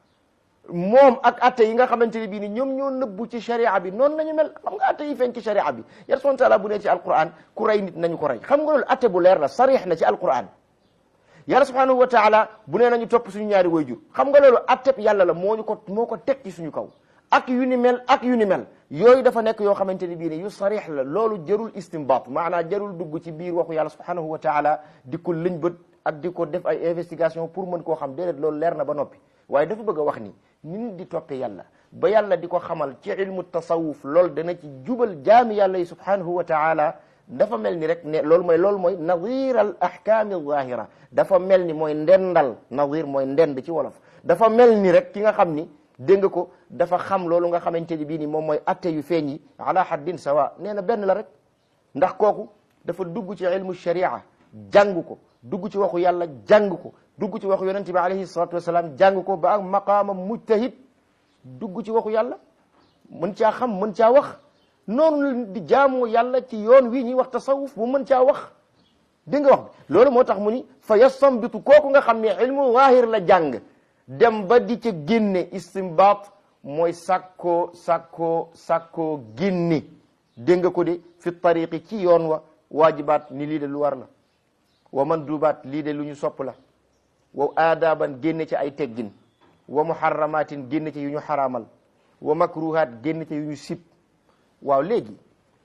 moom ak atte yi nga xamante ni bii ni ñoom ñoo nëbbu ci sharia bi noonu nañu mel xam nga atte yi feeñ ci sharia bi yàlla subhanahu wa taala bu ne ci alquran ku rey nit nañu ko rey xam nga loolu atte bu leer la sarix na ci alquran yàlla subhanahu wa taala bu nee nañu topp suñu ñaari wayjur xam nga loolu atteb yàlla la moo ñu ko moo ko teg ci suñu kaw ak yu ni mel ak yu ni mel yooyu dafa nekk yoo xamante ni bii ne yu sarix la loolu jarul istinbat maanaam jarul dugg ci biir waxu yàlla subhanahu wa taala di ko lëñ bët ak di ko def ay investigation pour mën koo xam déedéet loolu leer na ba noppi waaye dafa bëgg a wax ni nit di toppe yàlla ba yàlla di ko xamal ci ilmu tasawuf loolu dana ci jubal jaami yàlla yi subhanahu wa taala dafa mel ni rek ne loolu mooy loolu mooy nadir al ahkami zahira dafa mel ni mooy ndendal nadir mooy ndend ci wolof dafa mel ni rek ki nga xam ni dégg nga ko dafa xam loolu nga xamante ni bii ni moom mooy atte yu feeñ yi ala haddin sawa nee na benn la rek ndax kooku dafa dugg ci ilmu sharia jàng ko dugg ci waxu yàlla jàng ko dugg ci waxu yonente bi alayhi salatu wasalaam jàng ko ba ak maqaama mujtahid dugg ci waxu yàlla mën caa xam mën caa wax noonu la di jaamoo yàlla ci yoon wi ñuy wax tasawuf bu mën caa wax dégg nga wax bi loolu moo tax mu ni fa yasambitu kooku nga xam ne ilmu zahir la jàng dem ba di ca génne istimbaat mooy sàkkoo sàkkoo sàkkoo génne dégg nga ko de fi tariqi ci yoon wa waajibaat ni lii de lu war la wa mandubaat lii de lu ñu sopp la wa aadaaban génne ci ay teggin wa muharramatin génne ci yu ñu xaraamal wa makruhaat génne ci yu ñu sib waaw léegi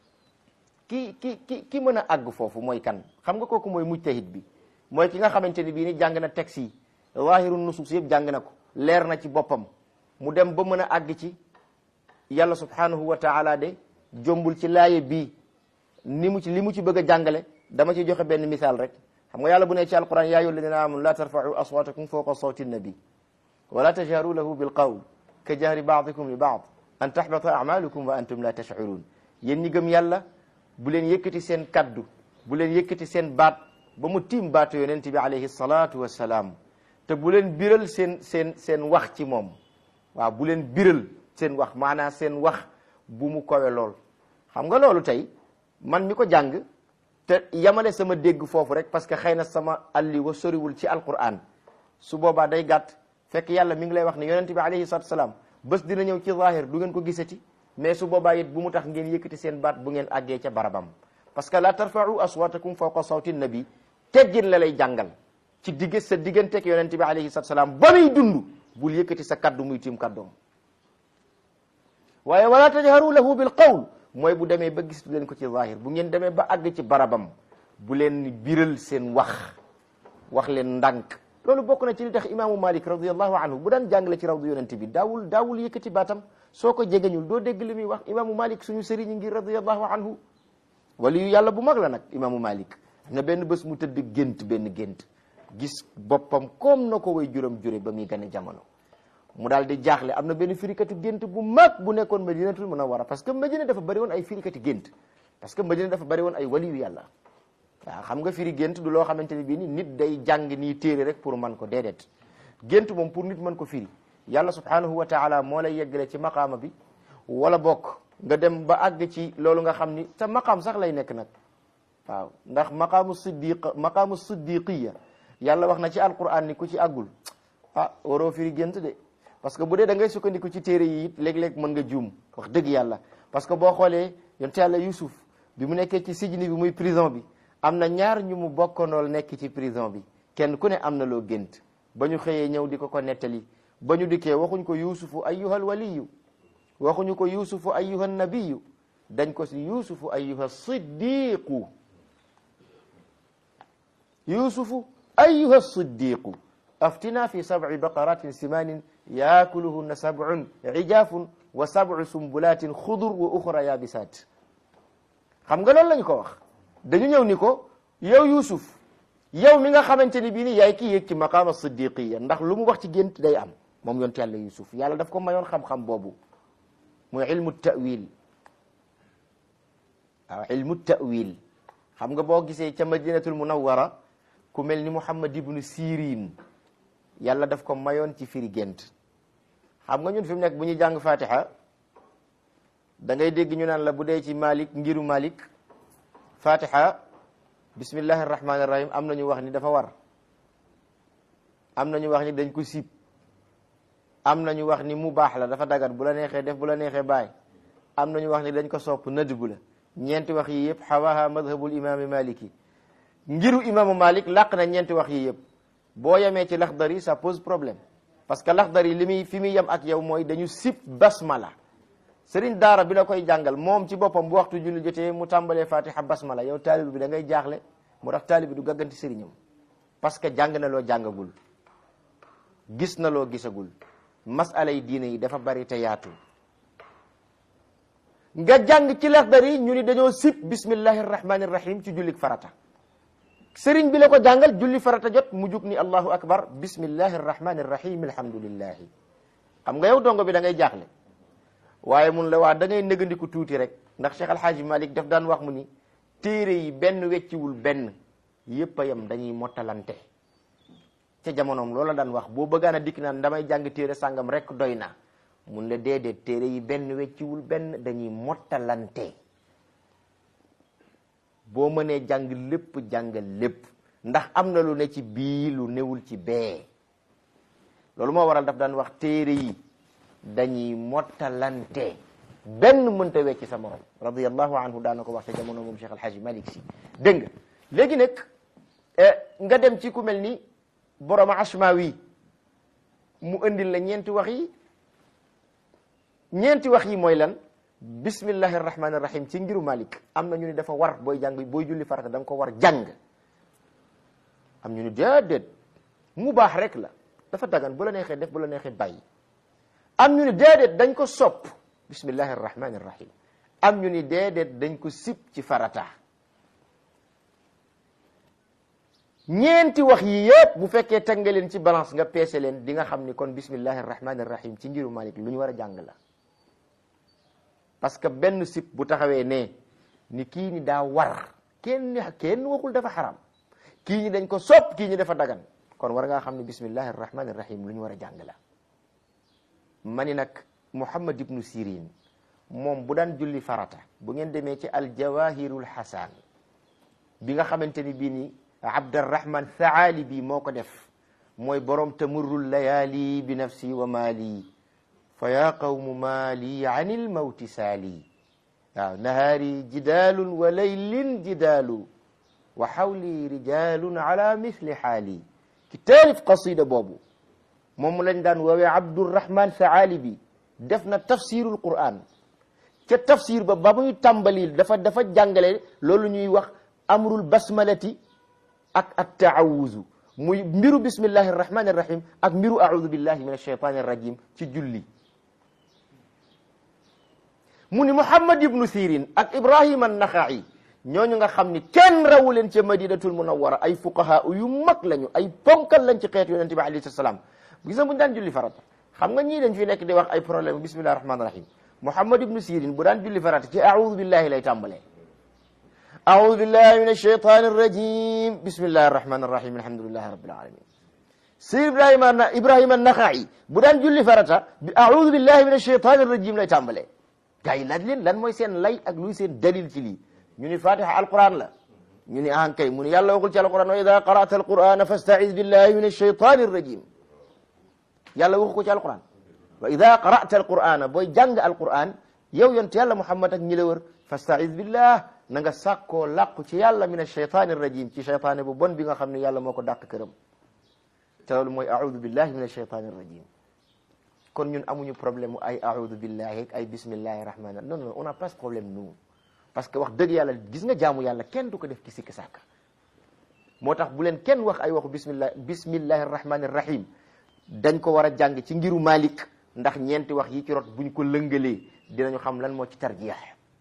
ki ki ki ki mën a àgg foofu mooy kan xam nga kooku mooy mujtahid bi mooy ki nga xamante ni bii ni jàng na texte yi zahiru nusus yëpp jàng na ko leer na ci boppam mu dem ba mën a àgg ci yàlla subhanahu wa taala de jombul ci laaye bii ni mu ci li mu ci bëgg a jàngale dama ci joxe benn misaal rek xam nga yàlla bu ne ci alquran yaa ayyuha alladina amanu la tarfa'u aswatakum fawqa sawti nabi wala tajharu lahu bil qawl ka jahri ba'dikum li ba'd an tahbata a'malukum wa antum la tash'urun yéen ñi gëm yàlla bu leen yëkkati seen kaddu bu leen yëkkati seen baat ba mu tiim baatu yonent bi alayhi salatu wassalaam te bu leen biral seen seen seen wax ci moom waaw bu leen biral seen wax maanaam seen wax bu mu kowe lool xam nga loolu tey man mi ko jàng te yamale sama dégg foofu rek parce que xëy na sama alli wa soriwul ci alquran su boobaa day gàtt fekk yàlla mi ngi lay wax ne yonente bi alayhi salatu salaam bés dina ñëw ci zahir du ngeen ko gisati mais su boobaa it bu mu tax ngeen yëkkati seen baat bu ngeen àggee ca barabam parce que la tarfa'u aswatakum fawqa sawti nabi teggin la lay jàngal ci digg sa digganteeg yonente bi alayhi salatu salaam ba muy dund bul yëkkati sa kaddu muy tiim kaddoom waaye wala tajharu lahu bil qawl mooy bu demee ba gis leen ko ci zahir bu ngeen demee ba àgg ci barabam bu leen biral seen wax wax leen ndànk loolu bokk na ci li tax imaamu malik radiallahu anhu bu daan jàngale ci rawdu yonente bi daawul daawul yëkkati baatam soo ko jegeñul doo dégg li muy wax imaamu malik suñu sëriñ ngi radiallahu anhu wali yu yàlla bu mag la nag imaamu malik am na benn bés mu tëdd gént benn gént gis boppam comme na ko way juram jure ba muy gane jamono mu daal di jaaxle am na benn firikati gént bu mag bu nekkoon madinatul munawwara parce que madina dafa bari woon ay firikati gént parce que madina dafa bari woon ay wali yu yàlla waaw xam nga firi gént du loo xamante ne bii ni nit day jàng nii téere rek pour man ko déedéet gént moom pour nit mën ko firi yàlla subhanahu wa taala moo lay yeggale ci maqaama bi wala bokk nga dem ba àgg ci loolu nga xam ni te maqaam sax lay nekk nag waaw ndax maqaamu siddiq maqaamu siddiqiya yàlla wax na ci alquran ni ku ci àggul ah waroo firi gént de parce que bu dee da ngay sukkandiku ci téere yi it léeg-léeg mën nga juum wax dëgg yàlla parce que boo xoolee yonte yàlla yusuf bi mu nekkee ci sijni bi muy prison bi am na ñaar ñu mu bokkandool nekk ci prison bi kenn ku ne am na loo gént ba ñu xëyee ñëw di ko ko nettali ba ñu dikkee waxuñ ko yusufu ayyuhal waliyu waxuñu ko yusufu ayyuhan nabiyu dañ ko si yusufu ayyuha siddiqu yusufu ayyuha siddiqu aftina fi sab'i baqaratin simanin yaakuluhunna sab'un ijafun wa sab'u sumbulatin xudur wa uxra yabisat xam nga loolu lañ ko wax dañu ñëw ni ko yow Yuusuf yow mi nga xamante ni bii ni yaay kii yéeg ci maqaama siddiqiya ndax lu mu wax ci gént day am moom yonte yàlla Yuusuf yàlla daf ko mayoon xam-xam boobu muy ilmu tawil waaw ilmu tawil xam nga boo gisee ca madinatul munawwara ku mel ni Muhammad ibnu Sirin yàlla daf ko mayoon ci firi gént xam nga ñun fi mu nekk bu ñuy jàng fatiha da ngay dégg ñu naan la bu dee ci Malik ngiru Malik fatiha bismillahi rahmani rahim am nañu wax ni dafa war am nañu wax ni dañ ko sib am nañu wax ni mu baax la dafa dagat bu la neexee def bu la neexee bàyyi am nañu wax ni dañ ko sopp nadbu la ñeenti wax yi yëpp xawaha madhabul imami maliki ngiru imaamu malik làq na ñeenti wax yi yëpp boo yemee ci laxdari ça pose problème parce que laxdari li muy fi muy yem ak yow mooy dañu sib basmala sëriñ daara bi la koy jàngal moom ci boppam bu waxtu julli jotee mu tàmbalee fatiha basmala yow taalib bi da ngay jaaxle mu tax taalib bi du gàgganti sëriñam parce que jàng na loo jàngagul gis na loo gisagul masala yi diine yi dafa bari te yaatu nga jàng ci laxdari ñu ni dañoo sib bismillahi rahmani rahim ci jullik farata sëriñ bi la ko jàngal julli farata jot mu jug ni allahu akbar bismillahi rahmani rahim alhamdulillahi xam nga yow dongo bi da ngay jaaxle waaye mun la waa da ngay nëgandiku tuuti rek ndax Cheikh Alhaaji Malik daf daan wax mu ni téere yi benn wecciwul benn yépp a yem dañuy mottalante ca jamonoom loola daan wax boo bëggaan a dikk naan damay jàng téere sàngam rek doy na mun la déedéet téere yi benn wecciwul benn dañuy mottalante boo mënee jàng lépp jàngal lépp ndax am na lu ne ci bii lu newul ci bee loolu moo waral daf daan wax téere yi dañuy mottalante benn mënta wecci sa morom radiyallahu anhu daana ko wax te jamono moom Cheikh Alhaji Malik si dégg nga léegi nag nga dem ci ku mel ni borom Ashmawi mu indil la ñeenti wax yi ñeenti wax yi mooy lan bismillahi rahmani rahim ci ngiru Malik am na ñu ni dafa war booy jàng booy julli farata da nga ko war jàng am ñu ni déedéet mu baax rek la dafa dagan bu la neexee def bu la neexee bàyyi am ñu ni déedéet dañ ko sopp bismillahi rahmani rahim am ñu ni déedéet dañ ko sib ci farata ñeenti wax yi yëpp bu fekkee teg nga leen ci balance nga peese leen di nga xam ni kon bismillahi rahmani rahim ci ngiru Malik lu ñu war a jàng la parce que benn sib bu taxawee ne ni kii ni daa war kenn kenn waxul dafa xaram kii ñi dañ ko sopp kii ñi dafa dagan kon war ngaa xam ne bismillahi rahmani rahim lu ñu war a jàng la ma ni nag Muhammad ibnu Sirin moom bu daan julli farata bu ngeen demee ci aljawahirul hasan bi nga xamante ni bii ni Abdurrahman Thaalibi moo ko def mooy borom tamurrul layaali bi nafsi wa maali fa yaa qawmu maali an il mawti saali waaw nahaari jidaalun wa laylin jidaalu wa xawli rijalun ala misli xaali ki taalif qasida boobu moom lañ daan woowee Abdurrahman Saalibi def na tafsirul Qur'an ca tafsir ba ba muy tàmbali dafa dafa jàngale loolu ñuy wax amrul basmalati ak at taawuzu muy mbiru bismillahi arrahmani arrahim ak mbiru audu billahi min alshaytani arrajim ci julli mu ni Muhammad ibnu Sirin ak Ibrahima an-Naxa'i ñooñu nga xam ni kenn rawu leen ca madinatul munawwara ay fuqaha yu mag lañu ay ponkal lañ ci xeetu yonente bi alayhi salaam gis nga bu ñu daan julli farata xam nga ñii dañ fi nekk di wax ay problème bismillahi rahmaani rahim Muhammad ibnu Sirin bu daan julli farata ci a'udhu billahi lay tàmbalee a'udhu billahi min ash-shaytani ar-rajim bismillahi arrahmani arrahim alhamdulillahi rabbil alamin Sayyid Ibrahima Ibrahima an-Naxa'i bu daan julli farata bi a'udhu billahi min ash-shaytani ar-rajim lay tàmbalee gaa yi laaj leen lan mooy seen lay ak luy seen dalil ci lii ñu ni fatiha alquran la ñu ni ahan kay mu ni yàlla waxul ci alquran wa ida qara'ta alqurana fasta'iz billahi min ash-shaytani ar-rajim yàlla waxu ko ci alquran wa ida qara'ta alqurana booy jàng alquran yow yonte yàlla muhammad ak ñi la wër fasta'iz billah na nga sàkkoo làqu ci yàlla min ash-shaytani ar-rajim ci shaytaane bu bon bi nga xam ne yàlla moo ko dàq këram te loolu mooy a'udhu billahi min ash-shaytani ar-rajim kon ñun amuñu problème mu ay a'udhu billahi ak ay bismillahi rahmani non non on n'a pas ce problème nous parce que wax dëgg yàlla gis nga jaamu yàlla kenn du ko def ci sikk sàkka moo tax bu leen kenn wax ay waxu bismillah bismillahi rahmani rahim dañ ko war a jàng ci ngiru Malik ndax ñeenti wax yi ci rot buñ ko lëngalee dinañu xam lan moo ci tarjeex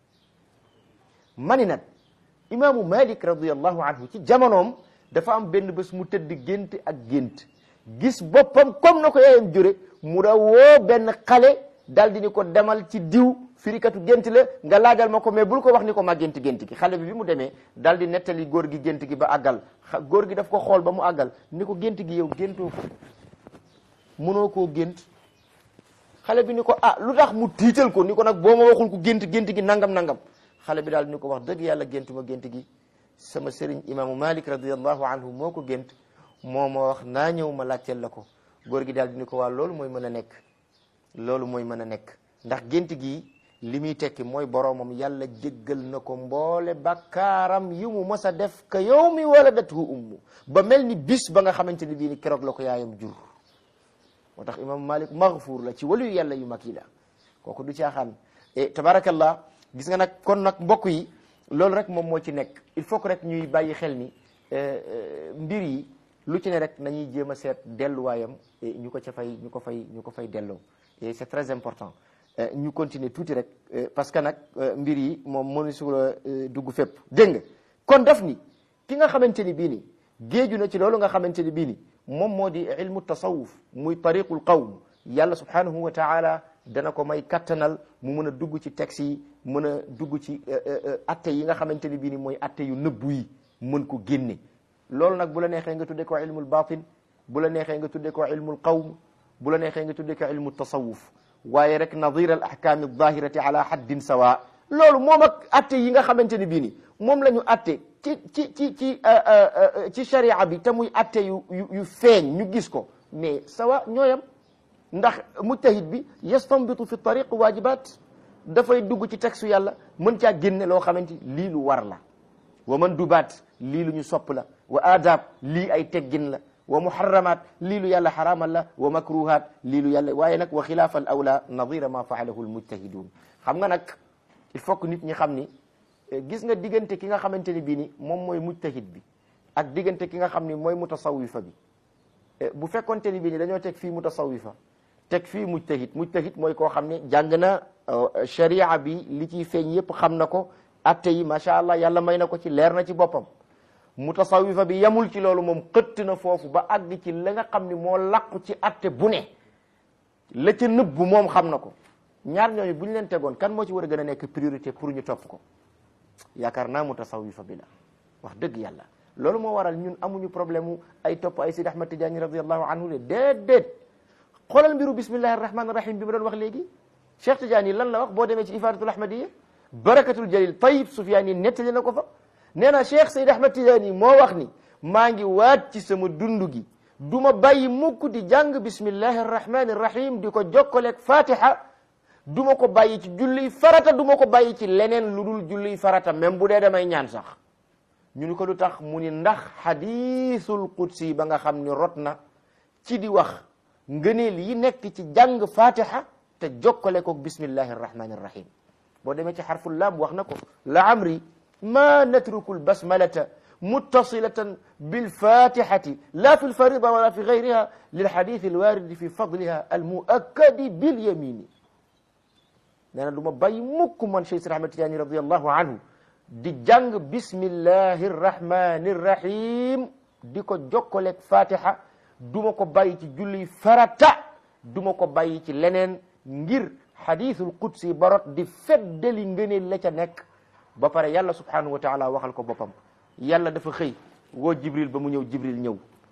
mani nag imaamu Malik radiallahu anhu ci jamonoom dafa am benn bés mu tëdd gént ak gént gis boppam comme na ko yaayam jure mu da woo benn xale dal di ni ko demal ci diw firikatu gént la nga laajal ma ko mais bul ko wax ni ko ma gént gént gi xale bi bi mu demee dal di nettali góor gi gént gi ba àggal góor gi daf ko xool ba mu àggal ni ko gént gi yow géntoo ko mënoo koo gént xale bi ni ko ah lu tax mu tiital ko ni ko nag boo ma waxul ko gént gént gi nangam nangam xale bi daal ni ko wax dëgg yàlla gént ma gént gi sama sëriñ imaamu Malik radiallahu anhu moo ko gént moo ma wax naa ñëw ma laajteel la ko góor gi daal di ni ko waa loolu mooy mën a nekk loolu mooy mën a nekk ndax gént gi li muy tekki mooy boroomam yàlla jéggal na ko mboole bakkaaram yu mu mës a def ka yow mi waladathu ummu ba mel ni bis ba nga xamante ni bii ni keroog la ko yaayam jur moo tax imam malik maghfuur la ci waluyu yàlla yu mag yi la kooku du caaxaan e tabarakallah gis nga nag kon nag mbokk yi loolu rek moom moo ci nekk il faut que rek ñuy bàyyi xel ni mbir yi lu ci ne rek nañuy jéem a seet delluwaayam ñu ko ca fay ñu ko fay ñu ko fay delloo et c'est très important ñu continuer tuuti rek parce que nag mbir yi moom mënu sula dugg fépp dégg nga kon daf ni ki nga xamante ni bii ni géeju na ci loolu nga xamante ni bii ni moom moo di ilmu tasawuf muy tariqul qawm yàlla subhanahu wa taala dana ko may kattanal mu mën a dugg ci texte yi mën a dugg ci atte yi nga xamante ni bii ni mooy atte yu nëbbu yi mën ko génne loolu nag bu la neexee nga tudde ko ilmul batin bu la neexee nga tudde ko ilmul qawm bu la neexee nga tudde ko ilmu tasawuf waaye rek nadir al ahkam aldahirati ala haddin sawa loolu moom ak atte yi nga xamante ni bii ni moom la ñu atte ci ci ci ci ci sharia bi te muy atte yu yu yu feeñ ñu gis ko mais sawa ñooyam ndax mujtahid bi yastanbitu fi tariq wajibat dafay dugg ci texte yàlla mën caa génne loo xamante lii lu war la wa mandubaat lii lu ñu sopp la wa adab lii ay teggin la wa muharramat lii lu yàlla xaraamal la wa makruhat lii lu yàlla waaye nag wa xilaafa al awla nadira ma faalahu al mujtahidun xam nga nag il faut que nit ñi xam ni gis nga diggante ki nga xamante ni bii ni moom mooy mujtahid bi ak diggante ki nga xam ni mooy mutasawifa bi bu fekkonte ni bii ni dañoo teg fii mutasawifa teg fii mujtahid mujtahid mooy koo xam ne jàng na sharia bi li ciy feeñ yépp xam na ko atte yi macha allah yàlla may na ko ci leer na ci boppam mutasawifa bi yamul ci loolu moom xëtt na foofu ba àgg ci la nga xam ni moo làqu ci atte bu ne la ca nëbbu moom xam na ko ñaar ñooñu bu ñu leen tegoon kan moo ci war a gën a nekk priorité pour ñu topp ko yaakaar naa mutasawifa bi la wax dëgg yàlla loolu moo waral ñun amuñu problème mu ay topp ay Sidi Ahmad Tidiane radiallahu anhu le déedéet xoolal mbiru bismillahi arrahmani rahim bi ma doon wax léegi Cheikh Tidiane lan la wax boo demee ci ifadatul ahmadiya barakatul jalil tayib Sufyaan yi nettali na ko fa nee na Cheikh Seydi Ahmad Tidiane moo wax ni maa ngi waat ci sama dund gi du ma bàyyi mukk di jàng bismillahi arrahmani irrahim di ko jokkaleeg fatiha du ma ko bàyyi ci julliy farata du ma ko bàyyi ci leneen lu dul julliy farata même bu dee damay ñaan sax ñu ni ko lu tax mu ni ndax xadiisul qudsi ba nga xam ni rot na ci di wax ngëneel yi nekk ci jàng fatiha te jokkale ko bismillahi arrahmani irrahim boo demee ci xarful laam wax na ko la amri ma natruku lbasmalata muttasilatan bilfatihati la fi lfarida wala fi gayriha lilxadith alwaridi fi fadliha almuakkadi bilyamini nee na du ma bàyyi mukk man Cheikh Sidi Ahmad Tijaani radiallahu anhu di jàng bismillahi rrahmani rrahim di ko jokkaleeg fatiha du ma ko bàyyi ci julli farata du ma ko bàyyi ci leneen ngir xadithul qudsi barot di feddali ngëneel la ca nekk ba pare yàlla subhanahu wa taala waxal ko boppam yàlla dafa xëy woo jibril ba mu ñëw jibril ñëw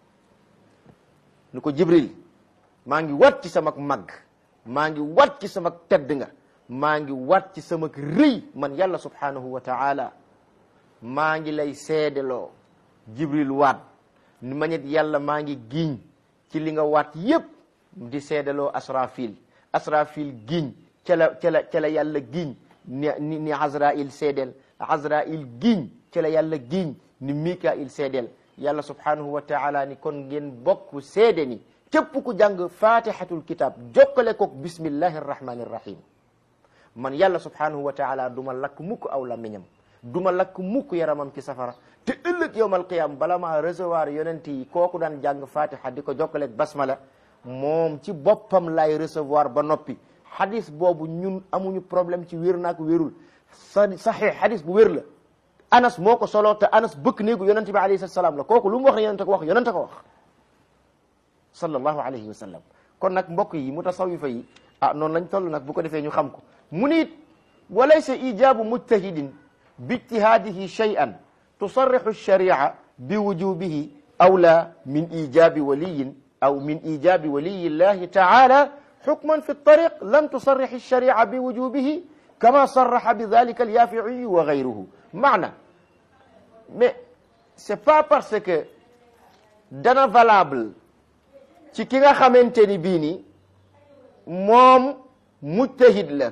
ni ko jibril maa ngi wat ci sama mag maa ngi wat ci sama tedd nga maa ngi wat ci sama rëy man yàlla subhanahu wa taala maa ngi lay seedeloo jibril waat ni ma ñet yàlla maa ngi giñ ci li nga waat yépp di seedeloo asrafil asrafil giñ ca la ca la ca la yàlla giñ ni ni ni azrail seedel azrail giñ ca la yàlla giñ ni mikail seedel yàlla subhanahu wa taala ni kon ngeen bokk seede ni képp ku jàng fatihatul kitab jokkale koog bismillahi arrahmani irrahim man yàlla subhanahu wa taala du ma lakk mukk aw lamiñam du ma lakk mukk yaramam ci safara te ëllëg yowmal qiyam bala maa recevoir yonent yi kooku daan jàng fatiha di ko jokkaleeg basmala moom ci boppam lay recevoir ba noppi hadis boobu ñun amuñu problème ci wér naak wérul sa saxee hadis bu wér la anas moo ko solo te anas bëkk néegu yonente bi alayhi salaam la kooku lu mu wax ne yonente ko wax yonente ko wax sallallahu alayhi wa sallam kon nag mbokk yi mutasawifa yi ah noonu lañ toll nag bu ko defee ñu xam ko mu niit walaysa ijabu mujtahidin bi ijtihadihi shay'an tusarrixu sharia bi wujubihi awla min ijabi waliyin aw min ijabi waliyi llahi taala xukman fi ltariq lam tusarrix alsharia bi wujubihi kama sarraxa bi dalika alyafiiyu wa gayruhu maana mais c'est pas parce que dana valable ci ki nga xamante ni bii ni moom mujtahid la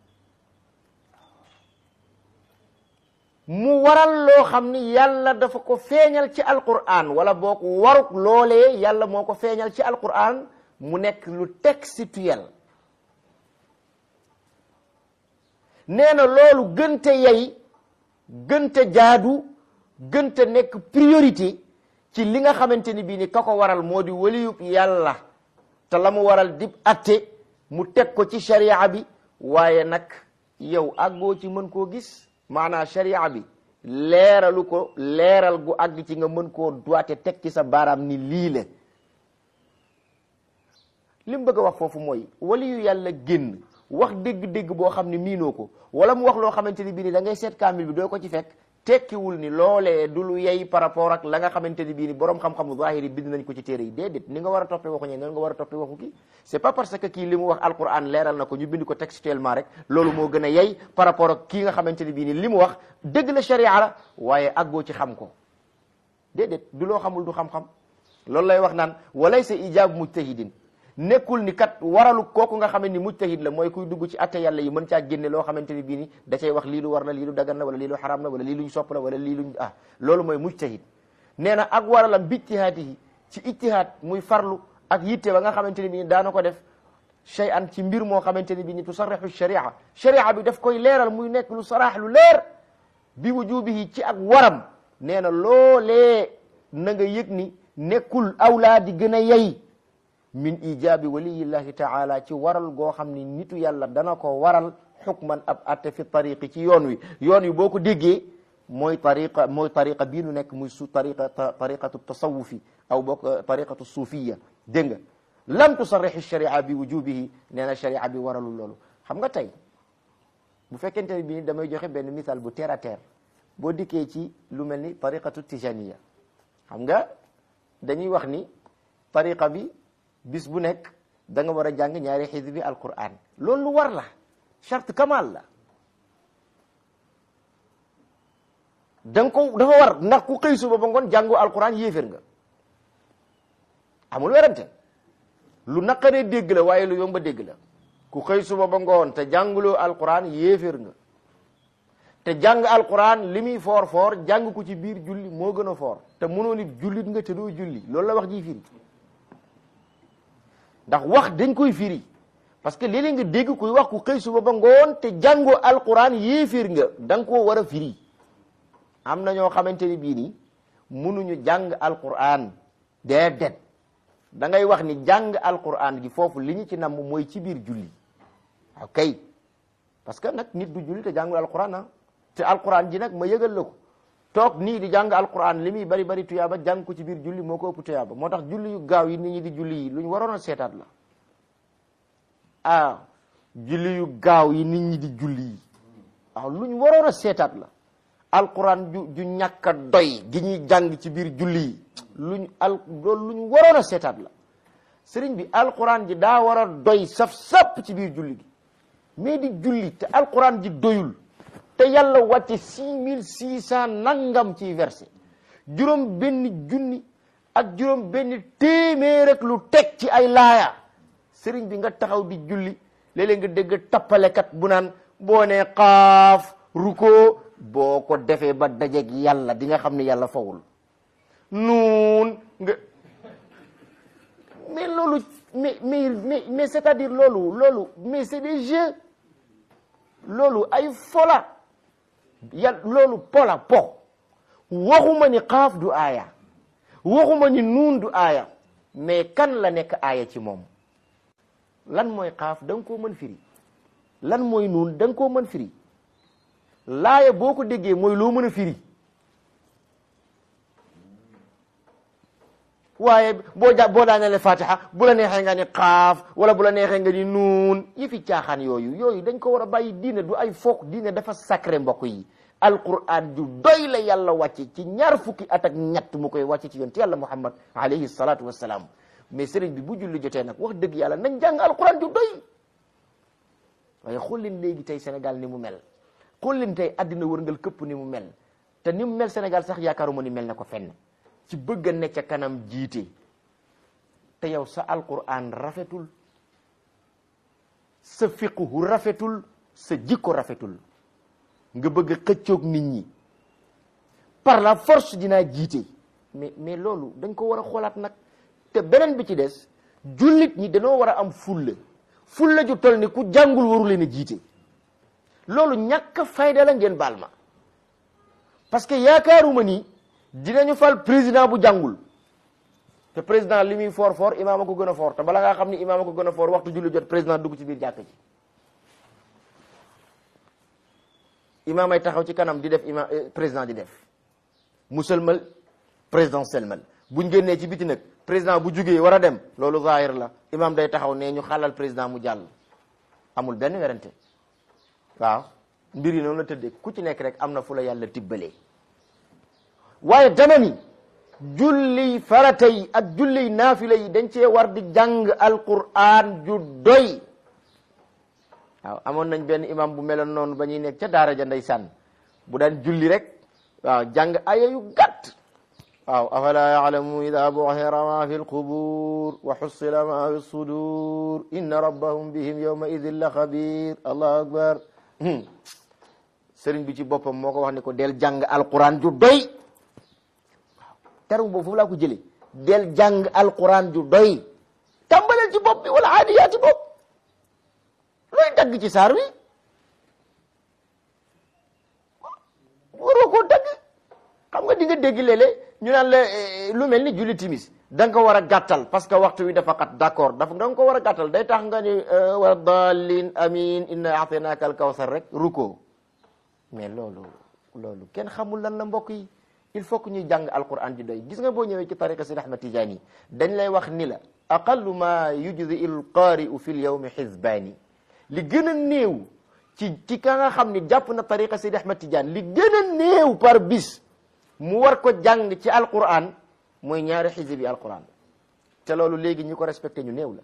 mu waral loo xam ni yàlla dafa ko feeñal ci alquran wala boo ko waruk loolee yàlla moo ko feeñal ci alquran mu nekk lu textuel nee na loolu gënte yey gënte jaadu gënte nekk priorité ci li nga xamante ni bii ni ka ko waral moo di waliyub yàlla te la mu waral dib atte mu teg ko ci sharia bi waaye nag yow àggoo ci mën koo gis maanaam sharia bi leeralu ko leeral gu àgg ci nga mën koo doite teg ci sa baaraam ni lii la li mu bëgg a wax foofu mooy waliyu yàlla génn wax dégg-dégg boo xam ne miinoo ko wala mu wax loo xamante ni bii ni da ngay seet kaamil bi doo ko ci fekk tekkiwul ni loolee du lu yey par rapport ak la nga xamante ni bii ni borom xam-xamu zahiri bind nañ ko ci téere yi déedéet ni nga war a toppee waxu ñee noonu nga war a toppee waxu kii c'est pas parce que kii li mu wax alquran leeral na ko ñu bind ko textuellement rek loolu moo gën a yey par rapport ak kii nga xamante ni bii ni li mu wax dëgg la sharia la waaye aggoo ci xam ko déedéet du loo xamul du xam-xam loolu lay wax naan walaysa ijaabu mujtahidin nekkul ni kat waralu kooku nga xamante ni mujtahid la mooy kuy dugg ci atte yàlla yi mën caa génne loo xamante ni bii ni da cay wax lii lu war la lii lu dagan la wala lii lu xaraam la wala lii luñ sopp la wala lii luñ ah loolu mooy mujtahid nee na ak waralam bi ijtihaadihi ci ijtihaad muy farlu ak yitte ba nga xamante ni bii ni daana ko def shay an ci mbir moo xamante ni bii ni tusarrixu sharia sharia bi daf koy leeral muy nekk lu saraax lu leer bi wujubihi ci ak waram nee na loolee na nga yëg ni nekkul awlaa di gën a yey min ijabi waliyillahi taala ci waral goo xam ni nitu yàlla dana ko waral xukman ab atte fi tariqi ci yoon wi yoon wi boo ko déggee mooy tariqa mooy tariqa bii nu nekk muy su tariqa tariqatu tasawufi aw boog tariqatu suufiya dégg nga lam tusarrix sharia bi wujubihi nee na sharia bi waralul loolu xam nga tey bu fekkente ne bii damay joxe benn misaal bu terre à terre boo dikkee ci lu mel ni tariqatu tijaniya xam nga dañuy wax ni tariqa bi bis bu nekk da nga war a jàng ñaari xisbi alquran loolu lu war la charte kamal la da nga ko dafa war ndax ku xëy suba ba ngoon jàngu alquran yéefér nga amul werante lu naqaree dégg la waaye lu yomba dégg la ku xëy suba ba ngoon te jànguloo alquran yéeféer nga te jàng alquran li muy foor foor jàng ko ci biir julli moo gën a foor te mënoo nit jullit nga te doo julli loolu la wax ji firi ndax wax dañ koy firi parce que léeg-léeg nga dégg kuy wax ku xëy suba ba ngoon te jàngoo alquran yéeféer nga da nga koo war a firi am na ñoo xamante ni bii nii mënuñu jàng alquran déedéet da ngay wax ni jàng alquran gi foofu li ñu ci namm mooy ci biir julli ok parce que nag nit du julli te jàngul alquran ah te alquran ji nag ma yëgal la ko toog nii di jàng alquran li muy bari bari tuyaaba jàng ko ci biir julli moo ko ëpp tuyaaba moo tax julli yu gaaw yi nit ñi di julli yi lu ñu waroon a seetaat la ah julli yu gaaw yi nit ñi di julli yi waaw lu ñu waroon a seetaat la alquran ju ju ñàkk a doy gi ñuy jàng ci biir julli yi luñ al loolu lu ñu waroon a seetaat la sëriñ bi alquran ji daa war a doy saf-sap ci biir julli gi mais di julli te alquran ji doyul te yàlla wàcce six mille six cent nangam ci verset juróom benn junni ak juróom benn téeméer rek lu teg ci ay laaya sëriñ bi nga taxaw di julli léeg-léeg nga dégg tappalekat bu naan boo nee xaaf ruko boo ko defee ba dajeeg yàlla di nga xam ne yàlla fawul nuun nga mais loolu mais mais mais mais c'est-à-dire loolu loolu mais c'est des jeux loolu ay fola yàlla loolu pola po waxuma ni xaaf du aaya waxuma ni nuun du aaya mais kan la nekk aaya ci moom lan mooy xaaf da nga koo mën firi lan mooy nuun da nga koo mën firi laaya boo ko déggee mooy loo mën a firi waaye boo ja boo daanele fatiha bu la neexee nga ni xaaf wala bu la neexee nga ni nuun yi fi caaxaan yooyu yooyu dañ ko war a bàyyi diine du ay foog diine dafa sacré mbokk yi alquran ju doy la yàlla wàcce ci ñaar fukki at ak ñett mu koy wàcce ci yonent yàlla muhammad alayhi salatu wassalaam mais sëriñ bi bu julli jotee nag wax dëgg yàlla nañ jàng alquran ju doy waaye xool leen léegi tey Sénégal ni mu mel xool leen tey àddina wërngal këpp ni mu mel te ni mu mel Sénégal sax yaakaaruma ni mel na ko fenn ci bëgg a ne ca kanam jiite te yow sa alquran rafetul sa fiqhu rafetul sa jikko rafetul nga bëgg a xëccoog nit ñi par la force dinaa jiite mais mais loolu dañ ko war a xoolaat nag te beneen bi ci des jullit ñi dañoo war a am fulla fulla ju tol ni ku jàngul waru leen a jiite loolu ñàkk fayda la ngeen baal ma parce que yaakaaruma ni dinañu fal président bu jàngul te président li muy fort fort imaam a ko gën a fort te bala ngaa xam ni imaam a ko gën a fort waxtu julli jot président dugg ci biir jàkk ji imaam ay taxaw ci kanam di def imaam président di def mu sëlmal président sëlmal buñ génnee ci biti nag président bu jugee war a dem loolu zahir la imaam day taxaw ne ñu xalal président mu jàll amul benn werante waaw mbir yi noonu la tëddee ku ci nekk rek am na fu la yàlla tibbalee waaye dama ni julli farata yi ak julli naafila yi dañ cee war di jàng alquran ju doy waaw amoon nañ benn imam bu meloon noonu ba ñuy nekk ca daara ja ndeysaan bu daan julli rek waaw jàng aya yu gàtt waaw afala yalamu ida buxira ma fi lqubur wa xussila ma fi sudur inna rabbahum bihim yawma idin la xabir allahu akbar sëriñ bi ci boppam moo ko wax ni ko del jàng alquran ju doy terme boobu foofu laa ko jëlee del jàng alquran ju doy tàmbaleel ci bopp bi wala aadiyaati bopp looy dagg ci saar wi waroo koo dagg xam nga di nga dégg léeg-léeg ñu naan la lu mel ni julli timis da nga ko war a gàttal parce que waxtu wi dafa xat d'accord dafa da nga ko war a gàttal day tax nga ni wa dallin amin inna a'tainaka al kawsar rek ruko mais loolu loolu kenn xamul lan la mbokk yi il faut que ñuy jàng alquran ji doy gis nga boo ñëwee ci tariqa Sidi Ahmad Tijaani dañ lay wax ni la aqallu ma yujzi il qaari'u fi l yawmi xizbaani li gën a néew ci ci ka nga xam ni jàpp na tariqa Sidi Ahmad Tijaani li gën a néew par bis mu war ko jàng ci alquran mooy ñaari xizbi alquran te loolu léegi ñi ko respecté ñu néew la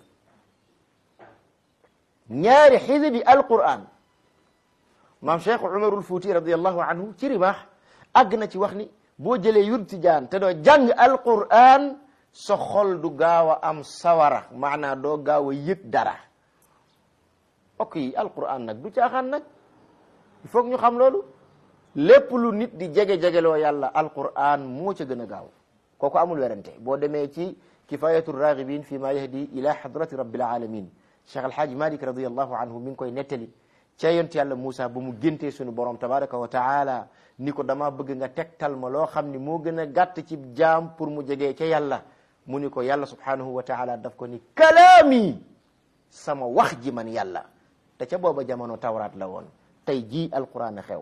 ñaari xizbi alquran maam Cheikh Umarul Fuuti radiallahu anhu ci rimaax àgg na ci wax ni boo jëlee yur tijaan te doo jàng alquran sa xol du gaaw a am sawara maanaa doo gaaw a yëg dara ok yi alquran nag du caaxaan nag il faut que ñu xam loolu lépp lu nit di jege-jegeloo yàlla alquran moo ca gën a gaaw kooku amul werante boo demee ci kifayatu raghibin fi ma yahdi ila hadrati rabbil alamin cheikh alhaaji malik radiallahu anhu mi ngi koy nettali ca yont yàlla Moussa ba mu géntee suñu borom tabaraka wa taala ni ko dama bëgg nga tegtal ma loo xam ni moo gën a gàtt ci jaam pour mu jegee ca yàlla mu ni ko yàlla subhanahu wa taala daf ko ni kalaami sama wax ji man yàlla te ca booba jamono tawraat la woon tey jii alquran a xew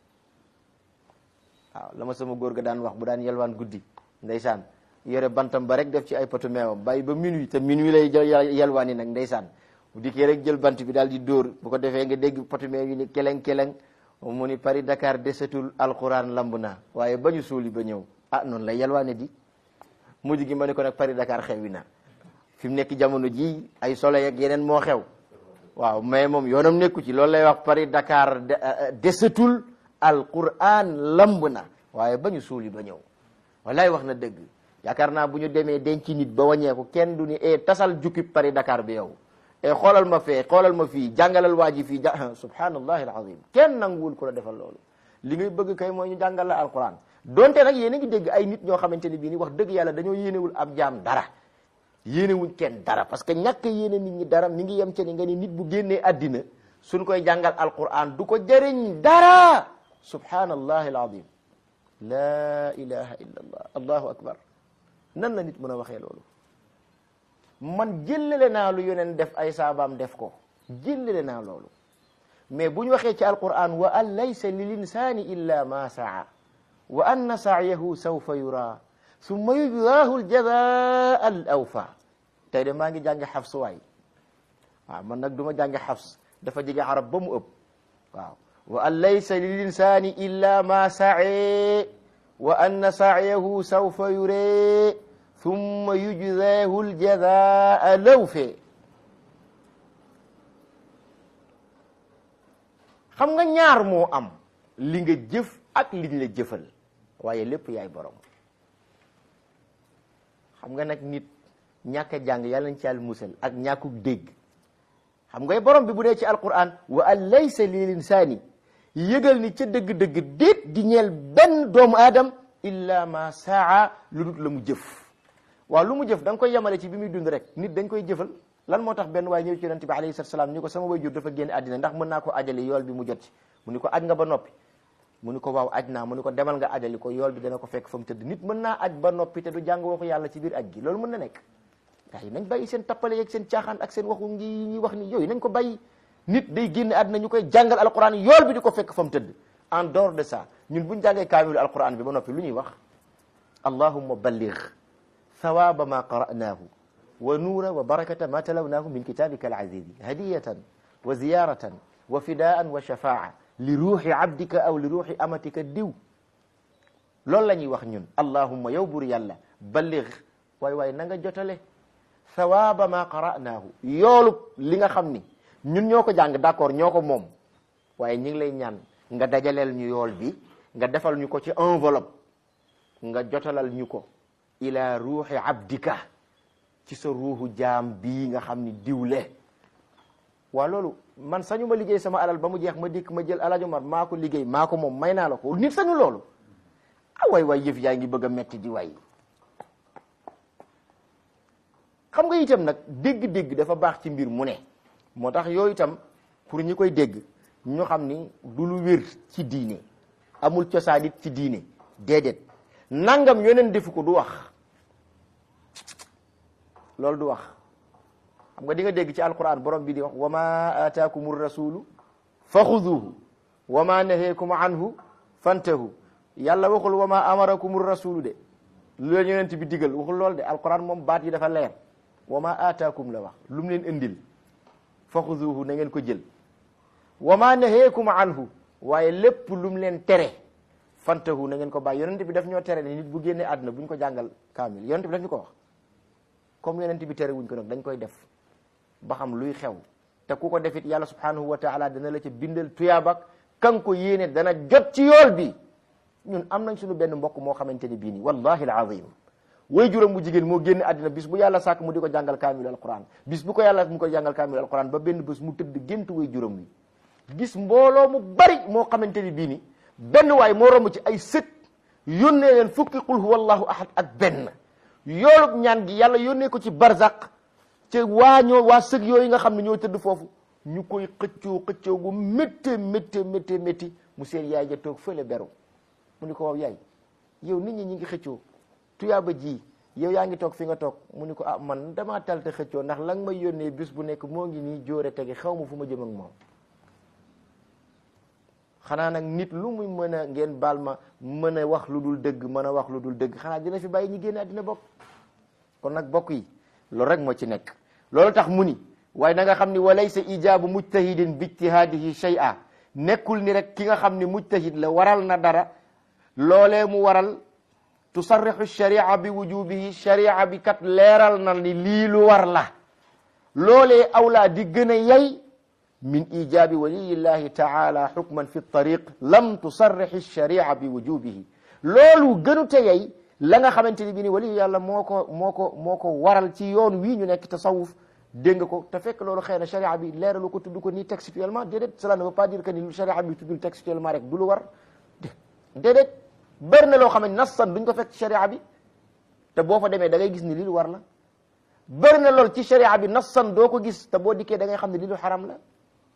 waaw la ma sama góor ga daan wax bu daan yelwaan guddi ndeysaan yore bantam ba rek def ci ay poto meewam bàyyi ba minuit te minuit lay yelwaan yi nag ndeysaan bu dikkee rek jël bant bi daal di dóor bu ko defee nga dégg poto meew yi ni keleng keleng mu ni Paris Dakar desetul alquran lamb na waaye ba ñu suuli ba ñëw ah noonu lay yelwaane di mujj gi ma ne ko nag Paris Dakar xewi na fi mu nekk jamono ji ay soleil ak yeneen moo xew waaw mais moom yoonam nekku ci loolu lay wax Paris Dakar desetul alquran lamb na waaye ba ñu suuli ba ñëw wallaay wax na dëgg yaakaar naa bu ñu demee denc nit ba wàññeeku kenn du ni e tasal jukki Paris Dakar bi yow e xoolal ma fee xoolal ma fii jàngalal waa ji fii ja subhanallahi alazim kenn nanguwul ku la defal loolu li ngay bëgg kay mooy ñu jàngal la alquran donte nag yéen a ngi dégg ay nit ñoo xamante ne bii ni wax dëgg yàlla dañoo yéenewul ab jaam dara yéenewuñ kenn dara parce que ñàkk yéene nit ñi dara mi ngi yem ca ni nga ni nit bu génnee àddina suñ koy jàngal alquran du ko jëriñ dara subhanallahi alazim la ilaha illa allah allahu akbar nan la nit mën a waxee loolu man jëllale naa lu yoneen def ay saabaam def ko jëllale naa loolu mais bu ñu waxee ci alquran wa an laysa lil insani illa ma saa wa anna sa'yahu sawfa yura summa yujzaahu aljazaa al awfa tey de maa ngi jàngi xafs waay waaw man nag du ma jàngi xafs dafa jege arab ba mu ëpp waaw wa an laysa lil insani illa ma sae wa anna sa'yahu sawfa yure thumma yujzaahu aljazaa lawfe xam nga ñaar moo am li nga jëf ak liñ la jëfal waaye lépp yaay borom xam nga nag nit ñàkk a jàng yàlla nañ ci yàlla musal ak ñàkkuk dégg xam ngay borom bi bu dee ci alquran wa an laysa lil insaani yëgal ni ca dëgg-dëgg déet di ñeel benn doomu aadam illa ma saa lu dut la mu jëf waaw lu mu jëf da nga koy yemale ci bi muy dund rek nit dañ koy jëfal lan moo tax benn waaye ñëw ci yonente bi alayhi salatu salaam ni ko sama way jur dafa génn àddina ndax mën naa ko ajali yool bi mu jot ci mu ni ko aj nga ba noppi mu ni ko waaw aj naa mu ni ko demal nga ajali ko yool bi dana ko fekk fa mu tëdd nit mën naa aj ba noppi te du jàng waxu yàlla ci biir aj gi loolu mën na nekk waaye nañ bàyyi seen tappale yeeg seen caaxaan ak seen waxu ngi ñuy wax ni yooyu nañ ko bàyyi nit day génn àddina ñu koy jàngal alquran yool bi di ko fekk fa mu tëdd en dehors de ça ñun buñ jàngee kaamilu alquran bi ba noppi lu ñuy wax allahumma balligh thawaba ma qara'nahu wa nuura wa barakata ma talawnaahu min kitabika alazizi hadiyatan wa ziyaratan wa fidaan wa shafaa li ruuxi abdika aw li ruuxi amatika diw loolu la ñuy wax ñun allahumma yow bur yàlla balligh waay waay na nga jotale thawaba ma qara'naahu yoolub li nga xam ni ñun ñoo ko jàng d'accord ñoo ko moom waaye ñu ngi lay ñaan nga dajaleel ñu yool bi nga defal ñu ko ci enveloppe nga jotalal ñu ko ila ruuxi abdika ci sa ruuxu jaam bii nga xam ni diwle waa loolu man sañu ma liggéey sama alal ba mu jeex ma dikk ma jël alajo mar maa ko liggéey maa ko moom may naa la ko nit sañu loolu ah waay waay yëf yaa ngi bëgg a metti di waay xam nga itam nag dégg-dégg dafa baax ci mbir mu ne moo tax yooyu itam pour ñi koy dégg ñu xam ni du lu wér ci diine amul cosaan it ci diine déedéet nangam yoneen defu ko du wax loolu du wax xam nga di nga dégg ci alquran borom bi di wax wa ma ataakum rasulu fa xuduhu wa ma naheekum anhu fantahu yàlla waxul wa ma amarakum rasulu de lu leen yonent bi digal waxul lool de alquran moom baat yi dafa leer wa ma ataakum la wax lu mu leen indil fa xuduhu na ngeen ko jël wa ma naheekum anhu waaye lépp lu mu leen tere fantahu na ngeen ko bàyyi yonent bi daf ñoo tere ne nit bu génnee àdduna bu ñu ko jàngal kaamil yonent bi daf ñu ko wax comme yonent bi tere wuñ ko nag dañ koy def ba xam luy xew te ku ko defit yàlla subhanahu wa taala dana la ca bindal tuyaabak kan ko yéene dana jot ci yool bi ñun am nañ suñu benn mbokk moo xamante ne bii nii wallahi alazim way juróom bu jigéen moo génn àddina bis bu yàlla sàkk mu di ko jàngal kaamil alquran bis bu ko yàlla mu ko jàngal kaamil alquran ba benn bés mu tëdd gént way juróom wi gis mbooloo mu bari moo xamante ni bii ni benn waay moo romb ci ay sët yónnee leen fukki qul huwallahu ahad ak benn yoolub ñaan gi yàlla yónnee ko ci barzaq ci waa ñoo waa sëg yooyu nga xam ne ñoo tëdd foofu ñu koy xëccoo xëccoo gu méttee méttee méttee métti mu seen yaay ja toog fële beru mu ni ko waaw yaay yow nit ñi ñi ngi xëccoo tuyaaba ji yow yaa ngi toog fi nga toog mu ni ko ah man damaa talte xëccoo ndax la nga may yónnee bis bu nekk moo ngi nii jóore tege xaw ma fu ma jëm ak moom xanaa nag nit lu muy mën a ngeen baal ma mën a wax lu dul dëgg mën a wax lu dul dëgg xanaa dina fi bàyyi ñi génn àddina bokk kon nag bokk yi loolu rek moo ci nekk loolu tax mu ni waaye na nga xam ni walaysa ijaabu mujtahidin bi ijtihaadihi shay'a nekkul ni rek ki nga xam ni mujtahid la waral na dara loolee mu waral tusarrixu sharia bi wujubihi sharia bi kat leeral na ni lii lu war la loolee awlaa di gën a yey min ijabi waliyillahi taala xukman fi tariq lam tusarrixi sharia bi wujubihi loolu gënu te yey la nga xamante ni bi ni waliyu yàlla moo ko moo ko moo ko waral ci yoon wii ñu nekk tasawuf dégg nga ko te fekk loolu xëy na sharia bi leeralu ko tudd ko nii textuellement déedéet cela ne veut pas dire que ni sharia bi tuddul textuellement rek du lu war déedéet bëri na loo xam ne nassan duñ ko fekk ci sharia bi te boo fa demee da ngay gis ni lii lu war la bëri na lool ci sharia bi nassan doo ko gis te boo dikkee da ngay xam ne lii lu xaram la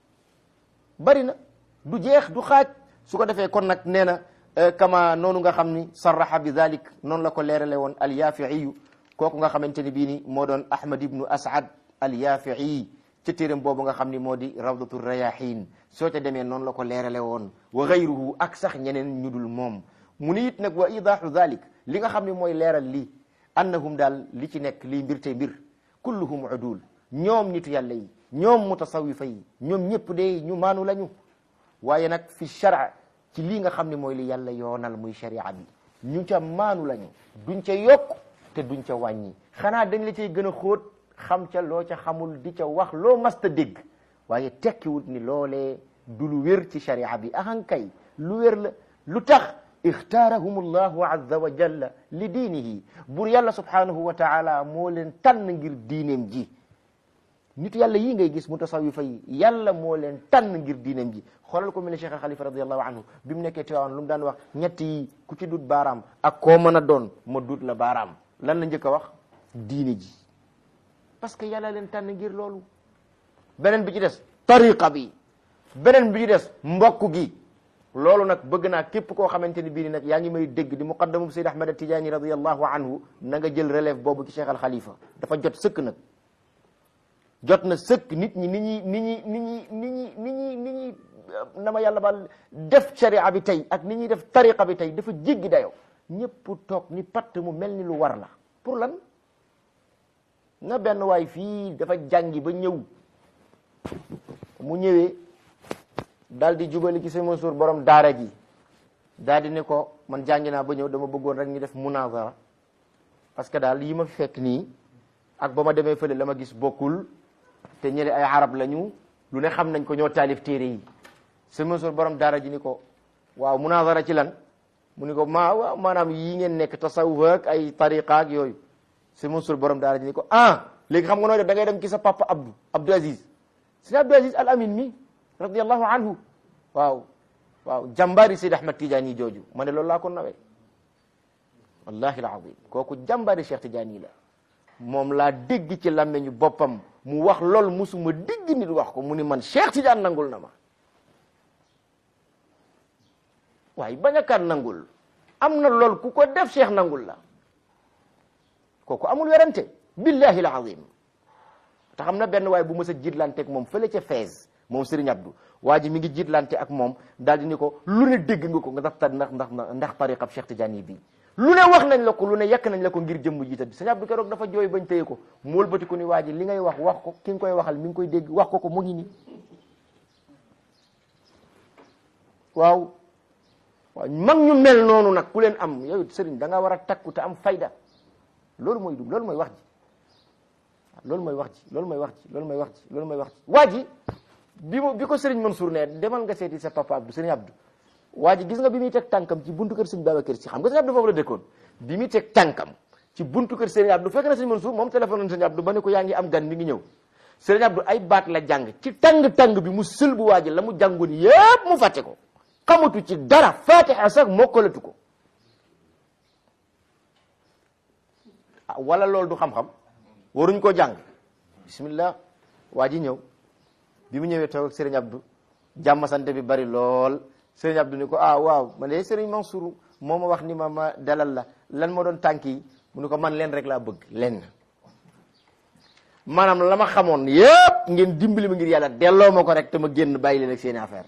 bëri na du jeex du xaaj su ko defee kon nag nee na kama noonu nga xam ni sarraha bi dalik noonu la ko leerale woon alyafiiyu kooku nga xamante ni bii ni moo doon ahmad ibnu asad alyafii ca téeram boobu nga xam ni moo di rawdatu rayahin soo ca demee noonu la ko leerale woon wa gayruhu ak sax ñeneen ñu dul moom mu ni it nag wa idahu dalik li nga xam ni mooy leeral lii annahum daal li ci nekk lii mbir te mbir kulluhum udul ñoom nitu yàlla yi ñoom mutasawifa yi ñoom ñëpp de ñu maanu lañu waaye nag fi shara ci lii nga xam ne mooy li yàlla yoonal muy sharia bi ñu ca maanu lañu duñ ca yokk te duñ ca wàññi xanaa dañ la cay gën a xóot xam ca loo ca xamul di ca wax loo masta dégg waaye tekkiwut ni loolee du lu wér ci sharia bi ahankay lu wér la lu tax ixtaarahum allahu azza wa jalla li diinihi bur yàlla subhanahu wa taala moo leen tànn ngir diineem ji nit yàlla yii ngay gis mutasawifa yi yàlla moo leen tànn ngir diineem ji xoolal ko mel ne Cheikh Khalifa radiallahu anhu bi mu nekkee Tiwaawan lu mu daan wax ñett yi ku ci dut baaraam ak koo mën a doon ma dut la baaraam lan la njëkk a wax diine ji parce que yàlla leen tànn ngir loolu beneen bi ci des tariqa bi beneen bi ci des mbokk gi loolu nag bëgg naa képp koo xamante ni bii ni nag yaa ngi may dégg di muqaddamu Sayyid Ahmad Tijaani radiallahu anhu na nga jël relève boobu ci Cheikh al Khalifa dafa jot sëkk nag jot na sëkk nit ñi ni ñi ni ñi ni ñi ni ñi ni ñi ni ñi na ma yàlla baal def sharia bi tey ak ni ñuy def tariqa bi tey dafa jéggi dayoo ñëpp toog ni patt mu mel ni lu war la pour lan na benn waay fii dafa jàngi ba ñëw mu ñëwee daal di jubali ci sama suur borom daara ji daal di ne ko man jàngi naa ba ñëw dama bëggoon rek ñu def munazara parce que daal yi ma fi fekk nii ak ba ma demee fële la ma gis bokkul te ñële ay arab lañu lu ne xam nañ ko ñoo taalif téere yi sama suur borom daara ji ni ko waaw munazara ci lan mu ni ko maa waaw maanaam yii ngeen nekk tasawuf ak ay tariqa ak yooyu sama suur borom daara ji ni ko ah léegi xam nga nooy def da ngay dem ci sa papa Abdou Abdou Aziz si Abdou Aziz al Amin mi radiyallahu anhu waaw waaw jàmbaari Seyd Ahmad Tidiane jooju ma ne loolu laa ko nawee wallahi alazim kooku jàmbaari Cheikh Tidiane la moom laa dégg ci làmmeñu boppam mu wax lool musuma dégg nit wax ko mu ni man Cheikh Tidiane nangul na ma waaye bañ a kan nangul am na lool ku ko def Cheikh nangul la kooku amul werante billahi alazim te xam na benn waaye bu mës a jiitlanteeg moom fële ca Fès moom Serigne Abdou waa ji mi ngi jiitlante ak moom daal di ni ko lu ne dégg nga ko ndax ndax ndax ndax tariqab Cheikh Tidiane bi lu ne wax nañ la ko lu ne yekk nañ la ko ngir jëmm jiita bi Serigne Abdou keroog dafa jooy bañ téye ko mu wëlbati ko ni waa ji li ngay wax wax ko ki nga koy waxal mi ngi koy dégg wax ko ko mu ngi nii waaw waaw mag ñu mel noonu nag ku leen am yow Serigne da nga war a takku te am fayda loolu mooy dugg loolu mooy wax ji loolu mooy wax ji loolu mooy wax ji loolu mooy wax ji loolu mooy wax ji waa ji bi mu bi ko Serigne Mansour ne demal nga seeti sa papa Abdou Serigne Abdou waa ji gis nga bi muy teg tànkam ci buntu kër Serigne Babacar Si xam nga Serigne Abdou foofu la dëkkoon bi muy teg tànkam ci buntu kër Serigne Abdou fekk na Serigne Mansour moom téléphone na Serigne Abdou ba ne ko yaa ngi am gan mi ngi ñëw Serigne Abdou ay baat la jàng ci tàng-tàng bi mu sël bu waaji la mu jàngoon yépp mu fàtte ko xamatu ci dara fatiha sax mokkalatu ko ah wala loolu du xam-xam waruñ ko jàng bismillah waa ji ñëw bi mu ñëwee toog ak Serigne Abdou jàmm sante bi bari lool Serigne Abdou ni ko ah waaw man de Serigne Mansour moo ma wax ni ma ma dalal la lan moo doon tànk yi mu ni ko man leen rek laa bëgg leen maanaam la ma xamoon yépp ngeen dimbali ma ngir yàlla delloo ma ko rek te ma génn bàyyi leen ak seeni affaire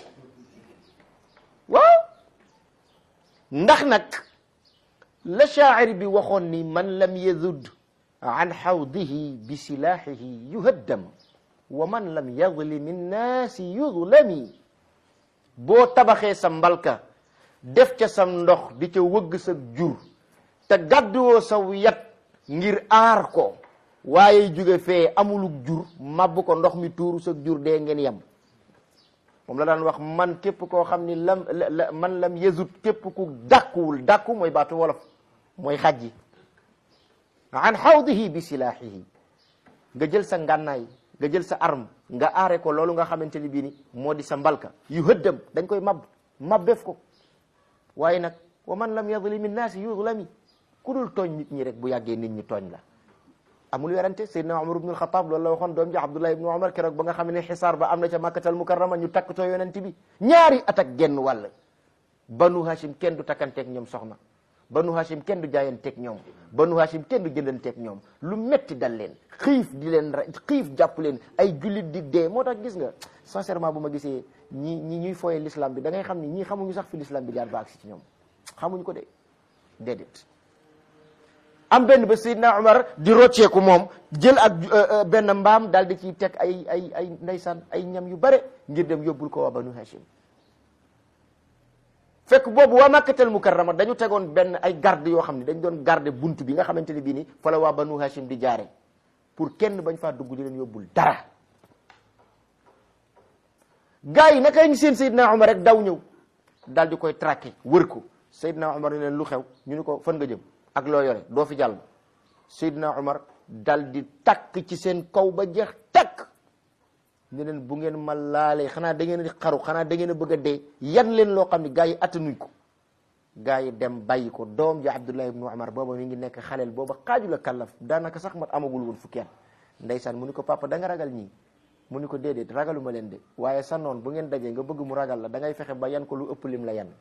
waaw ndax nag la shaacir bi waxoon ni man lam yazud an xawdihi bi silaaxihi yuhaddam wa man lam yadlim innaasi yudlami boo tabaxee sa mbalka def ca sam ndox di ca wëgg sa jur te gàdduwoo saw yat ngir aar ko waaye jóge fee amulug jur màbb ko ndox mi tuuru sa jur dee ngeen yem moom la daan wax man képp koo xam ni lam man lam yazut képp ku dàkkuwul dàkku mooy baatu wolof mooy xajji an xawdihi bi silaaxihi nga jël sa ngànnaay nga jël sa arme nga aare ko loolu nga xamante ni bii ni moo di sa mbalka yu hëddam dañ koy mab mabbeef ko waaye nag wa man lam yadlimi nnaasi yudlami ku dul tooñ nit ñi rek bu yàggee nit ñi tooñ la amul werante Seydina Umar ibnul Xataab loolu la waxoon doom ji Abdullah ibnu Umar keroog ba nga xam ne xisaar ba am na ca Makkatal Mukarrama ñu takkatoo yonent bi ñaari at ak genn wàll banu Hashim kenn du takkanteeg ñoom soxna banu Hashim kenn du jaayanteeg ñoom banu Hashim kenn du jëndanteeg ñoom lu metti dal leen xiif di leen ra xiif jàpp leen ay jullit di dee moo tax gis nga sincèrement bu ma gisee ñi ñi ñuy fooye l'islam bi da ngay xam ni ñii xamuñu sax fi l'islam bi jaar ba agsi ci ñoom xamuñu ko de déedéet am benn ba Seydina Umar di rocceeku moom jël ak benn mbaam daal di ciy teg ay ay ay ndeysaan ay ñam yu bare ngir dem yóbbul ko waa banu Hashim fekk boobu waa Makkatal Mukarrama dañu tegoon benn ay garde yoo xam ne dañ doon garde buntu bi nga xamante ne bii ni fa la waa banu Hashim di jaare pour kenn bañ faa dugg di leen yóbbul dara gars yi naka ñu seen Seydina Umar rek daw ñëw daal di koy traqué wër ko Seydina Umar ne leen lu xew ñu ni ko fan nga jëm ak loo yore doo fi jàll Seydina Umar dal di takk ci seen kaw ba jeex takk ne leen bu ngeen ma laalee xanaa da ngeen di xaru xanaa da ngeen a bëgg a dee yan leen loo xam ne gars yi attanuñ ko gars yi dem bàyyi ko doom ji Abdullah ibnu Umar booba mi ngi nekk xaleel booba xaaju la kàllaf daanaka sax mat amagul woon fukki at ndeysaan mu ni ko papa da nga ragal ñii mu ni ko déedéet ragaluma leen de waaye sa noon bu ngeen dajee nga bëgg mu ragal la da ngay fexe ba yan ko lu ëpp lim la yan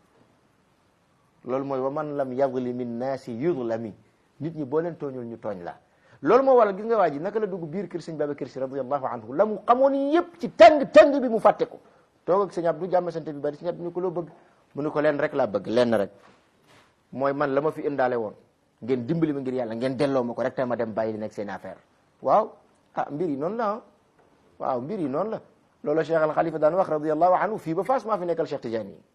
loolu mooy wa man lam yadlimi nnaasi yudlami nit ñi boo leen tooñul ñu tooñ la loolu moo waral gis nga waa ji naka la dugg biir kër sëñ Babacar Si radiyallahu anhu la mu xamoon yépp ci tàng tàng bi mu fàtte ko toog ak sëñ Abdou jàmm sante bi bari sëñ Abdou ni ko loo bëgg mu ni ko leen rek laa bëgg lenn rek mooy man la ma fi indaale woon ngeen dimbali ma ngir yàlla ngeen delloo ma ko rek te ma dem bàyyi li nekk seen affaire waaw ah mbir yi noonu la ah waaw mbir yi noonu la loolu Cheikh al Khalifa daan wax radiyallahu anhu fii ba Fass maa fi nekkal Cheikh Tidiane yi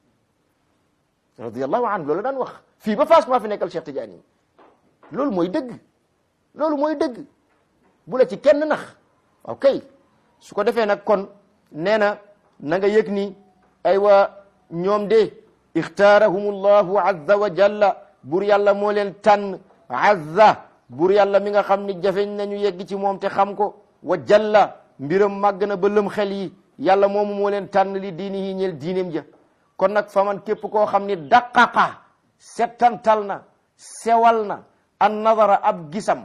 radiyallahu anhu loolu daan wax fii ba Fass maa fi nekkal Cheikh Tidiane yi loolu mooy dëgg loolu mooy dëgg bu la ci kenn nax ok su ko defee nag kon nee na na nga yëg ni aywa ñoom de ixtaarahum llahu azza wa jalla bur yàlla moo leen tànn azza bur yàlla mi nga xam ni jafeñ nañu yegg ci moom te xam ko wa jalla mbiram màgg na ba lëm xel yi yàlla moomu moo leen tànn li diini yi ñeel diineem ja kon nag fa man képp koo xam ni daqaqa settantal na sewal na an nadara ab gisam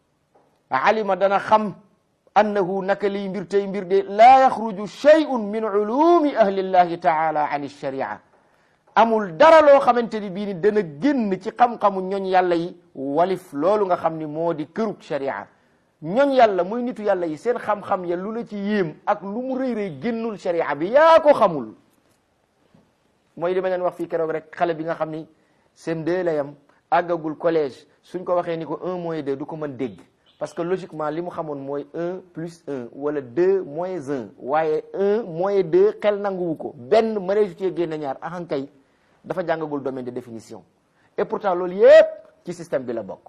alima dana xam annahu naka liy mbir tey mbir de laa yaxruju shay'un min ulumi ahlillahi taala an sharia amul dara loo xamante ni bii ni dana génn ci xam-xamu ñooñ yàlla yi walif loolu nga xam ni moo di kërug sharia ñooñ yàlla muy nitu yàlla yi seen xam-xam ya lu la ci yéem ak lu mu rëy rëy génnul sharia bi yaa ko xamul mooy li ma leen wax fii keroog rek xale bi nga xam ni CM2 la yam àggagul collège suñ ko waxee ni ko un moins deux du ko mën dégg parce que logiquement li mu xamoon mooy un plus un wala deux moins un waaye un moins deux xel nanguwu ko benn mëneesu cee génne ñaar ahankay dafa jàngagul domaine de définition et pourtant loolu yépp ci système bi la bokk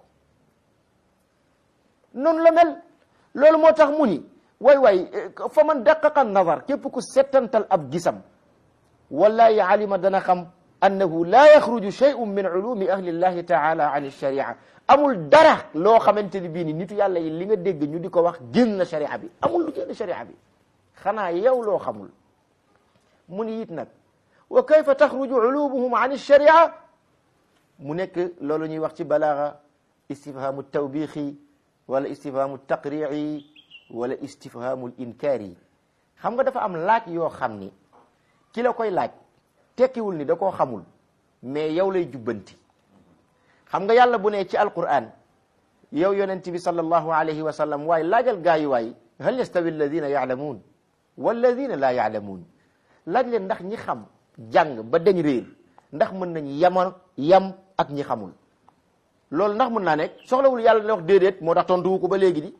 noonu la mel loolu moo tax mu ni waay waay fa man daqaqa nazar képp ku settantal ab gisam wallahi alima dana xam annahu laa yaxruju shay'un min ulumi ahli llahi taala an sharia amul dara loo xamante ni bii ni nitu yàlla yi li nga dégg ñu di ko wax génn na sharia bi amul lu génn sharia bi xanaa yow loo xamul mu ni it nag wa kayfa taxruju ulumuhum an sharia mu nekk loolu ñuy wax ci balaaga istifhamu tawbixi wala istifhamu taqrici wala istifhamu inkaari xam nga dafa am laaj yoo xam ni ki la koy laaj tekkiwul ni da koo xamul mais yow lay jubbanti xam nga yàlla bu ne ci alquran yow yonent bi sallallahu alayhi wa sallam waaye laajal gaayu waay hal yastawi alladina yaalamuun walladina laa yaalamuun laaj leen ndax ñi xam jàng ba dañ réer ndax mën nañ yama yam ak ñi xamul loolu ndax mën naa nekk soxlawul yàlla ne wax déedéet moo tax tontuwu ko ba léegi di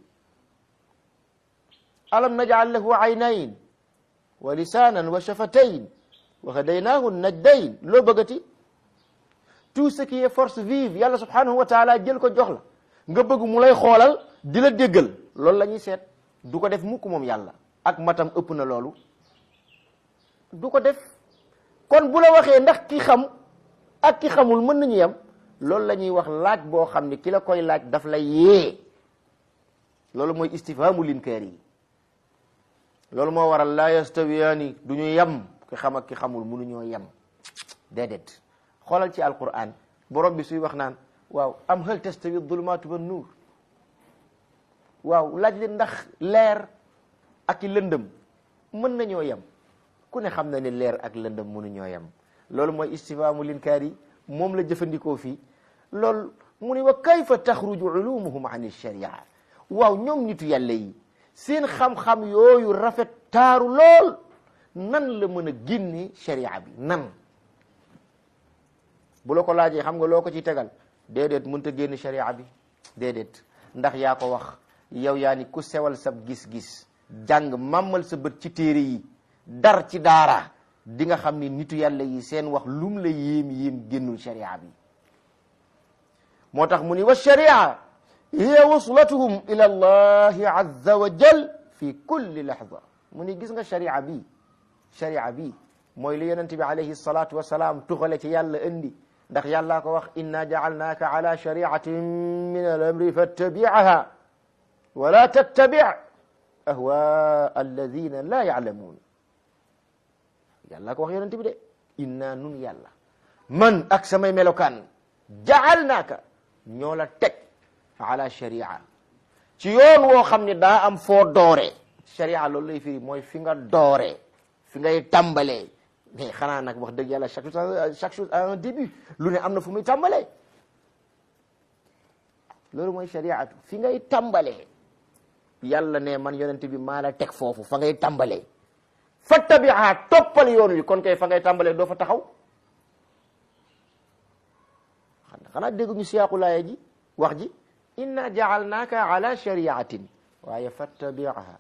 alam najal lahu aynayn wa lisanan wa shafatayn wa hadaynaahu najdayn loo bëggati tout ce qui est force vive yàlla subhanahu wa taala jël ko jox la nga bëgg mu lay xoolal di la déggal loolu la ñuy seet du ko def mukk moom yàlla ak matam ëpp na loolu du ko def kon bu la waxee ndax ki xam ak ki xamul mën nañu yem loolu la ñuy wax laaj boo xam ne ki la koy laaj daf lay yee loolu mooy istifhamu linkaar yi loolu moo waral laa yastawiyaani du ñu yem ki xam ak ki xamul mënuñoo yem déedéet xoolal ci alquran borom bi suy wax naan waaw am hal tastawi dulumaatu wa nuur waaw laaj leen ndax leer ak i lëndëm mën nañoo yem ku ne xam na ne leer ak lëndëm mënuñoo yem loolu mooy istifhaamu linkaar yi moom la jëfandikoo fii loolu mu ne wa kayfa taxruju ulumuhum an sharia waaw ñoom nitu yàlla yi seen xam-xam yooyu rafet taaru lool nan la mën a génne sharia bi nan bu la ko laajee xam nga loo ko ci tegal déedéet mënut a génn sharia bi déedéet ndax yaa ko wax yow yaa ni ku sewal sab gis-gis jàng màmmal sa bët ci téere yi dar ci daara di nga xam ni nitu yàlla yi seen wax lum la yéem yéem génnul sharia bi moo tax mu ni wa sharia hiya waslatuhum ila allahi azza wa jal fi kulli lahza mu ni gis nga sharia bi sharia bi mooy li yonente bi alayhi salatu wasalaam tuxale ci yàlla indi ndax yàllaa ko wax inna jacalnaaka ala shariatin min al amri fattabicaha wala tattabic ahwaa alladina la yaclamuun yàllaa ko wax yonente bi de inna nun yàlla man ak samay melokaan jacalnaaka ñoo la teg ala sharia ci yoon woo xam ne daa am foo doore sharia loolu lay firi mooy fi nga doore fi ngay tàmbalee mais xanaa nag wax dëgg yàlla chaque chose chaque chose a un début lu ne am na fu muy tàmbalee loolu mooy shariatu fi ngay tàmbalee yàlla ne man yonente bi maa la teg foofu fa ngay tàmbalee fattabiha toppal yoon wi kon kay fa ngay tàmbalee doo fa taxaw xanaa dégguñu siyaaqu laaya ji wax ji inna jaalnaaka ala shariatin waaye fattabiha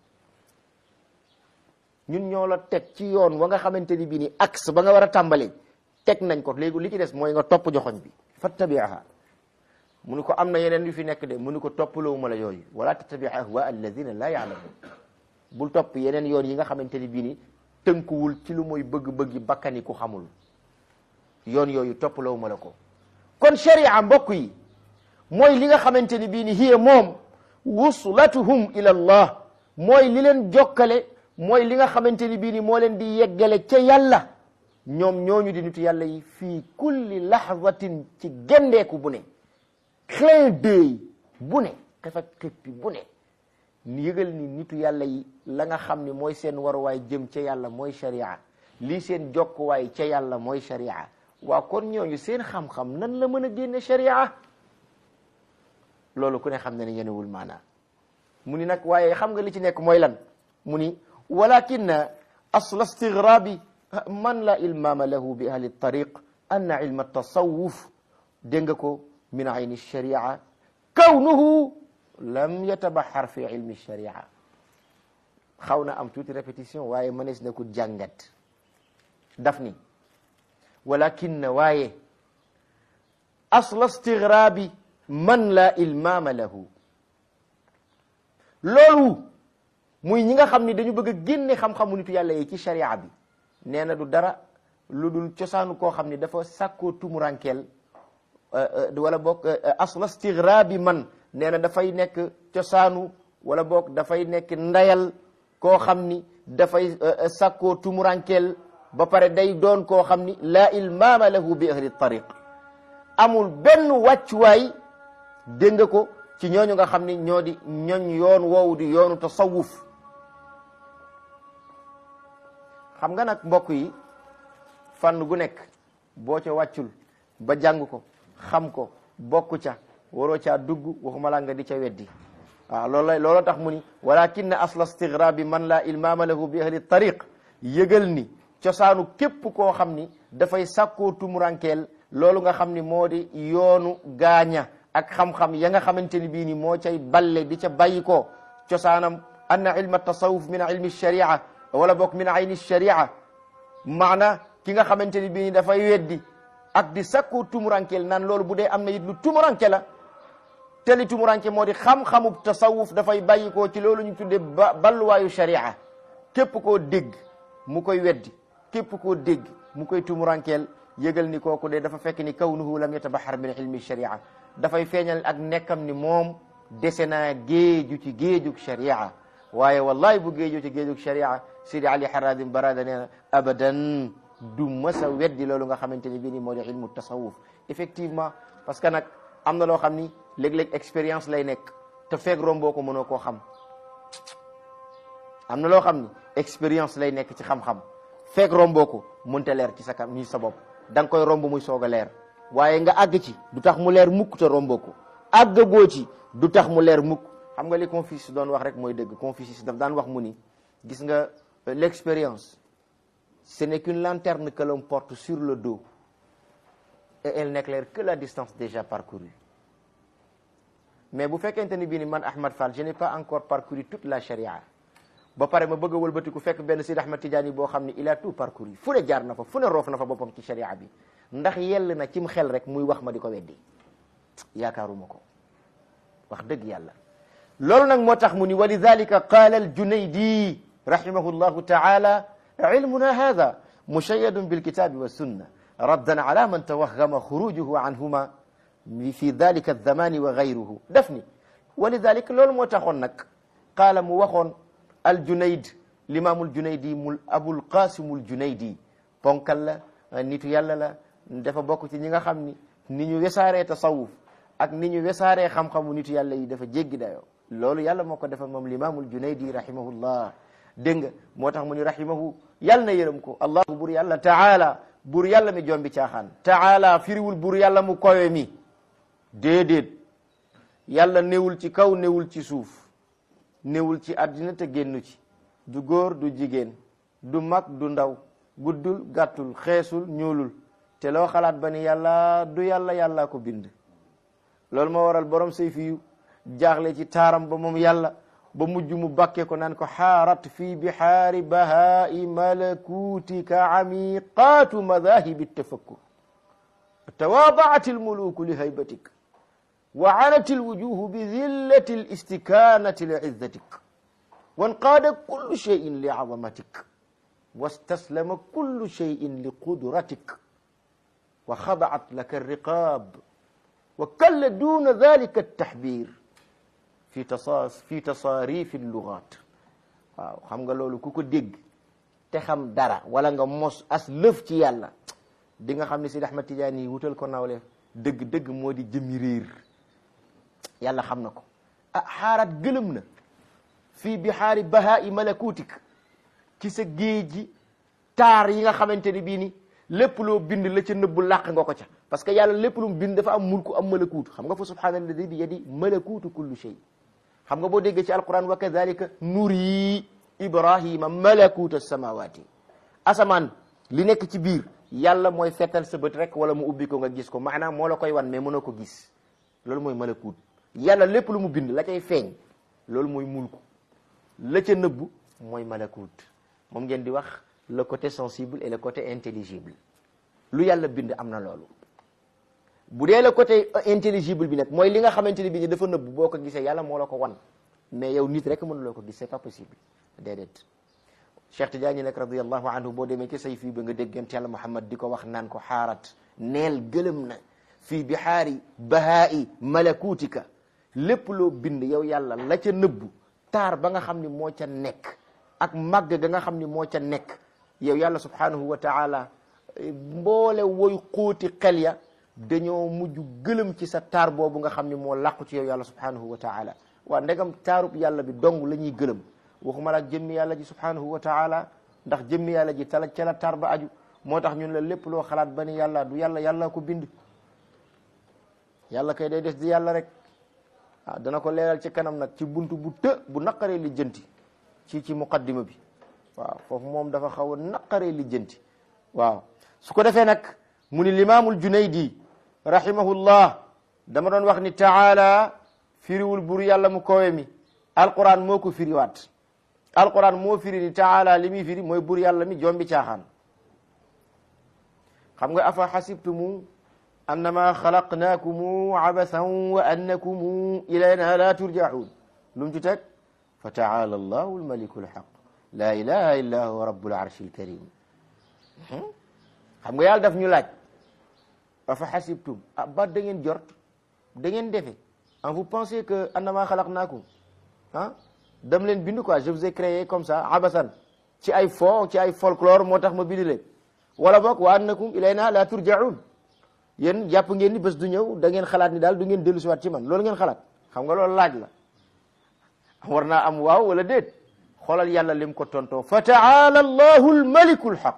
ñun ñoo la teg ci yoon wa nga xamante ni bii ni axe ba nga war a tàmbalee teg nañ ko léegi li ci des mooy nga topp joxoñ bi fattabiha mu ni ko am na yeneen yu fi nekk de mu ni ko toppaloo ma la yooyu wala tattabi ahwa alladina la yaalamun bul topp yeneen yoon yi nga xamante ni bii ni tënkuwul ci lu mooy bëgg-bëggi bakkani ku xamul yoon yooyu toppaloo ma la ko kon sharia mbokk yi mooy li nga xamante ni bii ni hiya moom wuslatuhum ila allah mooy li leen jokkale mooy li nga xamante ni bii ni moo leen di yeggale ca yàlla ñoom ñooñu di nitu yàlla yi fii kulli lahzatin ci gendeeku bu ne clin d'œil bu ne xefak xippi bu ne yëgal ni nitu yàlla yi la nga xam ni mooy seen waruwaay jëm ca yàlla mooy sharia lii seen jokkuwaay ca yàlla mooy sharia waa kon ñooñu seen xam-xam nan la mën a génne sharia loolu ku ne xam ne ne yenewul maanaa mu ni nag waaye xam nga li ci nekk mooy lan mu ni walakin asla istigrabi man la ilmama lahu bi ahli tariq anna ilma tasawuf dégg nga ko min ayni sharia kawnuhu lam yatabaxar fi ilmi sharia xaw na am tuuti répétition waaye mënees na ko jàngat daf ni walakin waaye asla istigrabi man la ilmama lahu loolu muy ñi nga xam ni dañu bëgg a génne xam-xamu nitu yàlla yi ci sharia bi nee na du dara lu dul cosaanu koo xam ni dafa sàkkoo tumurankeel wala boog asla stigraabi man nee na dafay nekk cosaanu wala boog dafay nekk ndayal koo xam ni dafay sàkkoo tumurankeel ba pare day doon koo xam ni laa ilmaama lahu bi ahli tariq amul benn wàccuwaay dégg nga ko ci ñooñu nga xam ni ñoo di ñooñ yoon woowu di yoonu tasawuf xam nga nag mbokk yi fànn gu nekk boo ca wàccul ba jàng ko xam ko bokk ca waroo caa dugg waxuma laa nga di ca weddi waaw loolu la looloo tax mu ni walakin asla stigraabi man laa ilmaama lahu bi ahli tariq yëgal ni cosaanu képp koo xam ni dafay sàkkoo tumurankeel loolu nga xam ni moo di yoonu gaaña ak xam-xam ya nga xamante ni bii ni moo cay balle di ca bàyyi ko cosaanam anna ilma tasawuf min ilmi sharia wala bokk min ayni sharia maana ki nga xamante ni bii ni dafay weddi ak di sàkkoo tumurankeel naan loolu bu dee am na it lu tumuranke la te li tumuranke moo di xam-xamub tasawuf dafay bàyyi ko ci loolu ñu tuddee ba balluwaayu sharia képp koo dégg mu koy weddi képp koo dégg mu koy tumurankeel yëgal ni kooku de dafa fekk ni kawnuhu lam yatabahar min ilmi sharia dafay feeñal ak nekkam ni moom dese naa géeju ci géejug sharia waaye wallahi bu géeju ci géejug sharia Sidi Ali Haradim Barada nee na abadan du masa weddi loolu nga xamante ni bii ni moo di ilmu tasawuf effectivement parce que nag am na loo xam ni léeg-léeg expérience lay nekk te feeg romboo ko mënoo koo xam am na loo xam ni expérience lay nekk ci xam-xam feeg romboo ko mënta leer ci sa kam ñi sa bopp da nga koy romb muy soog a leer waaye nga àgg ci du tax mu leer mukk te romboo ko àggagoo ci du tax mu leer mukk xam nga li Confucius doon wax rek mooy dëgg Confucius daf daan wax mu ni gis nga l'expérience ce n'est qu'une lanterne que l'on porte sur le dos et elle n'éclaire que la distance déjà parcourue mais bu fekkente ni bii ni man Ahmad Fall je n'ai pas encore parcouru toute la charia ba pare ma bëgg a wëlbatiku fekk benn Sidi Ahmad Tidiane boo xam ni il a tout parcouru fu ne jaar na fa fu ne roof na fa boppam ci charia bi ndax yell na cim xel rek muy wax ma di ko weddi yaakaaruma ko wax dëgg yàlla loolu nag moo tax mu ni wa lidalika qaala al junaydi rahimahu llahu taala ilmuna hada mushayadun bilkitabi wa sunna raddan ala man tawahama xurujuhu anhuma fi dalika alzamani wa gayruhu def ni wa lidalika loolu moo taxoon nag qaala mu waxoon al junayd limaamul junaydi mul abul qasimul junaydi ponkal la nitu yàlla la dafa bokk ci ñi nga xam ni ni ñu wesaaree tasawuf ak ni ñu wesaaree xam-xamu nitu yàlla yi dafa jéggi dayoo loolu yàlla moo ko defal moom limaamul junaydi rahimahullah dégg nga moo tax mu ni rahimahu yàlla na yërëm ko allahu bur yàlla taala bur yàlla mi jombi caaxaan taala firiwul bur yàlla mu kowe mi déedéet yàlla newul ci kaw newul ci suuf newul ci àddina te génnu ci du góor du jigéen du mag du ndaw guddul gàttul xeesul ñuulul te loo xalaat ba ni yàlla du yàlla yàllaa ko bind loolu moo waral borom sayfi yu jaaxle ci taaram ba moom yàlla ba mujj mu bakke ko naan ko xaarat fi bihaari bahaai malakutika amiqaatu madahibi tafakkur tawaadaat almuluku li haybatik wa anat alwujuhu bi zillati alistikanati li izzatik wanqaada kullu cheyin li azamatik wastaslama kullu cheyin li qudratik wa xadaat laka alriqab wa kalla duna dalika altahbir fi tasaas fi tasaarifi lugaat waaw xam nga loolu ku ko dégg te xam dara wala nga mos as lëf ci yàlla di nga xam ne Sidi Ahmad Tidiane yi wutal ko nawle dëgg-dëgg moo di jëmi réer yàlla xam na ko ah xaaraat gëlëm na fii bihaari bahaai malakutik ci sa géej gi taar yi nga xamante ni bii ni lépp loo bind la ca nëbbu làq nga ko ca parce que yàlla lépp lu mu bind dafa am mulku am malakuutu xam nga fa subhaanalladi bi yadi malakuutu kullu shay xam nga boo déggee ci alquran wa kadalika nuri ibrahima malakuuta samawati asamaan li nekk ci biir yàlla mooy fettal sa bët rek wala mu ubbi ko nga gis ko maanaam moo la koy wan mais mënoo ko gis loolu mooy malakuut yàlla lépp lu mu bind la cay feeñ loolu mooy mulku la ca nëbbu mooy malakuut moom ngeen di wax le côté sensible et le côté intelligible lu yàlla bind am na loolu bu dee le côté intelligible bi nag mooy li nga xamante ni bi ni dafa nëbbu boo ko gisee yàlla moo la ko wan mais yow nit rek mënuloo ko gis c'est pas possible déedéet Cheikh Tidiane nag radiallahu anhu boo demee ci say fii ba nga dégg yonent yàlla Muhammad di ko wax naan ko xaarat neel gëlëm na fii bihaari bahaa'i malakuutika lépp loo bind yow yàlla la ca nëbbu taar ba nga xam ni moo ca nekk ak màgg ga nga xam ni moo ca nekk yow yàlla subhanahu wa taala mboole woy xóoti xel ya dañoo mujj gëlëm ci sa taar boobu nga xam ni moo làqu ci yow yàlla subhanahu wa taala waa ndegam taarub yàlla bi dong la ñuy gëlëm waxuma la ak jëmmi yàlla ji subhanahu wa taala ndax jëmmi yàlla ji tala ca la taar ba aju moo tax ñun la lépp loo xalaat ba ni yàlla du yàlla yàlla ko bind yàlla kay day des di yàlla rek ah dana ko leeral ci kanam nag ci buntu bu të bu naqaree li jënti ci ci muqaddima bi waaw foofu moom dafa xaw a naqaree li jënti waaw su ko defee nag mu ni limaamul junaydi rahimahullah dama doon wax ni taala firiwul bur yàlla mu kowe mi alquran moo ko firiwaat alquran moo firi ni taala li muy firi mooy bur yàlla mi jombi caaxaan xam nga afa xasibtumu annama xalaqnaakumu abathan wa annakumu ilayna la turjaun lu mu ci teg fa taala allahu almaliku alxaq la ilaha illa huwa rabbul arshi alkarim xam nga yàlla daf ñu laaj afa xasibtum ah ba da ngeen jort da ngeen defe en vous pensez que annama xalaqnaakum ah dam leen bind quoi je vous ai créé comme ça abasan ci ay fo ci ay folklore moo tax ma bind leen wala boog wa annakum ilayna la turjaun yéen jàpp ngeen ni bés du ñëw da ngeen xalaat ni daal du ngeen dellu si waat ci man loolu ngeen xalaat xam nga loolu laaj la war naa am waaw wala déet xoolal yàlla lim ko tontoo fa taala allahu almaliku alxaq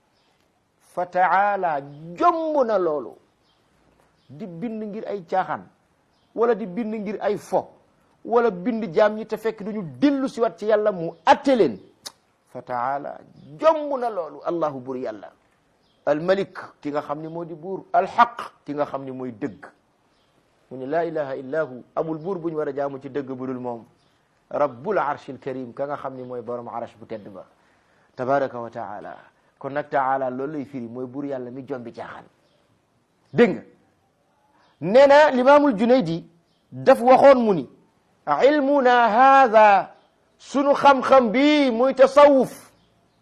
fa taala jomb na loolu di bind ngir ay caaxaan wala di bind ngir ay fo wala bind jaam ñi te fekk duñu dellu si waat ci yàlla mu atte leen fa taala jomb na loolu allahu bur yàlla almalik ki nga xam ni moo di buur alxaq ki nga xam ni mooy dëgg mu ne laa ilaha illa hu amul buur bu ñu war a jaamu ci dëgg bu dul moom rabbul arshil karim ka nga xam ni mooy borom arsh bu tedd ba tabaraka wa taala kon nag taala loolu lay firi mooy buur yàlla mi jombi caaxaan dégg nga nee na limaamul junaydi daf waxoon mu ni ilmuna haada sunu xam-xam bi muy tasawuf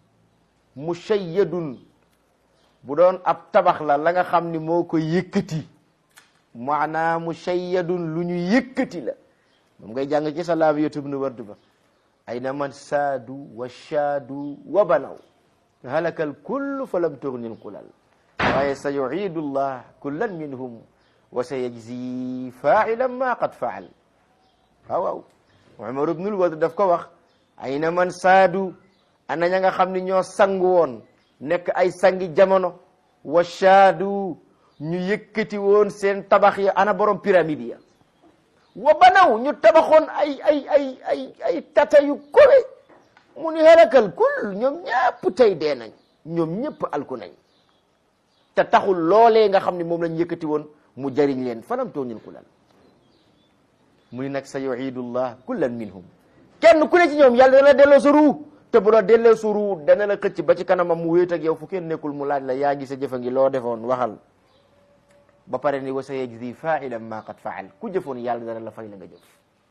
mushayyadun bu doon ab tabax la la nga xam ni moo ko yëkkati maanaam mushayyadun lu ñu yëkkati la moom ngay jàng ci salaam yotub nu wardu ba ayna man saadu wa shaadu wa banaw halaka al kullu fa lam tugni lqulal waaye sa yuidu llah kullan minhum wa sa yajzi failan ma qad faal waaw waaw Umar ibnul Ward daf ko wax ayna man saadu ana ña nga xam ni ñoo sangu woon nekk ay sangi jamono wa shaadu ñu yëkkati woon seen tabax ya ana borom pyramide ya wa banaw ñu tabaxoon ay ay ay ay ay tata yu kowe mu ni halakal kul ñoom ñëpp tey dee nañ ñoom ñëpp alku nañ te taxul loolee nga xam ne moom lañ yëkkati woon mu jariñ leen fanam tooñul ku lal mu ni nag sa yuidullah kullan minhum kenn ku ne ci ñoom yàlla dana delloo sa ruu te bu la delloo sa ruu dana la xëcc ba ci kanamam mu wéet ak yow fu kenn nekkul mu laaj la yaa ngi sa jëfa ngi loo defoon waxal ba pare ni wa sa yajzi failan ma qad faal ku jëfoon yàlla dana la fay la nga jëf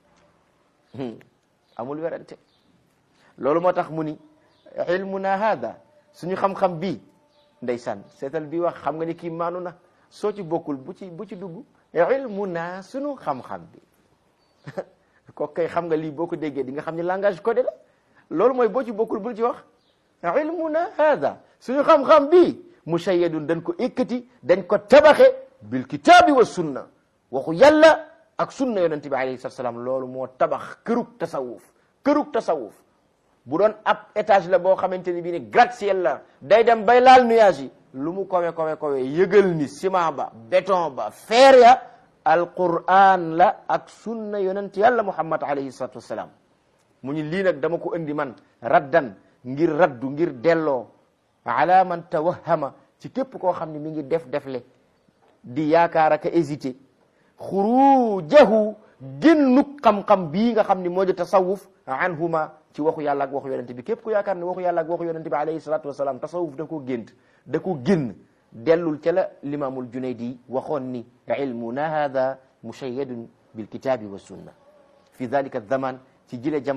amul werante loolu moo tax mu ni ilmuna hada suñu xam-xam bii ndeysaan seetal bi wax xam nga ni kii maanu na soo ci bokkul bu ci bu ci dugg ilmuna suñu xam-xam bi ko kay xam nga lii boo ko déggee di nga xam ne langage codé la loolu mooy boo ci bokkul bul ci wax ilmuna hada suñu xam-xam bi mushayyadun dañ ko ikkati dañ ko tabaxe bil kitaabi wa sunna waxu yàlla ak sunna yonente bi alayhi salatu salaam loolu moo tabax kërug tasawuf kërug tasawuf bu doon ab étage la boo xamante ni bii ni gratte-ciel la day dem bay laal nuage yi lu mu kowe kowe kowe yëgal ni ciment ba béton ba fer ya alquran la ak sunna yonent yàlla muhammad alayhi salatu wassalam mu ñu lii nag dama ko indi man raddan ngir raddu ngir delloo ala man tawahama ci képp koo xam ne mi ngi def defle di yaakaar ak a hésité xurujahu génnuk xam-xam bii nga xam ni moo di tasawuf anhuma ci waxu yàlla ak waxu yonente bi képp ku yaakaar ne waxu yàlla ak waxu yonente bi alayhi salatu wasalaam tasawuf da ko gént da ko génn dellul ca la limaamul junaydi waxoon ni ilmuna hada mushayyadun bilkitabi wa sunna fi dalika zaman ci jile jamono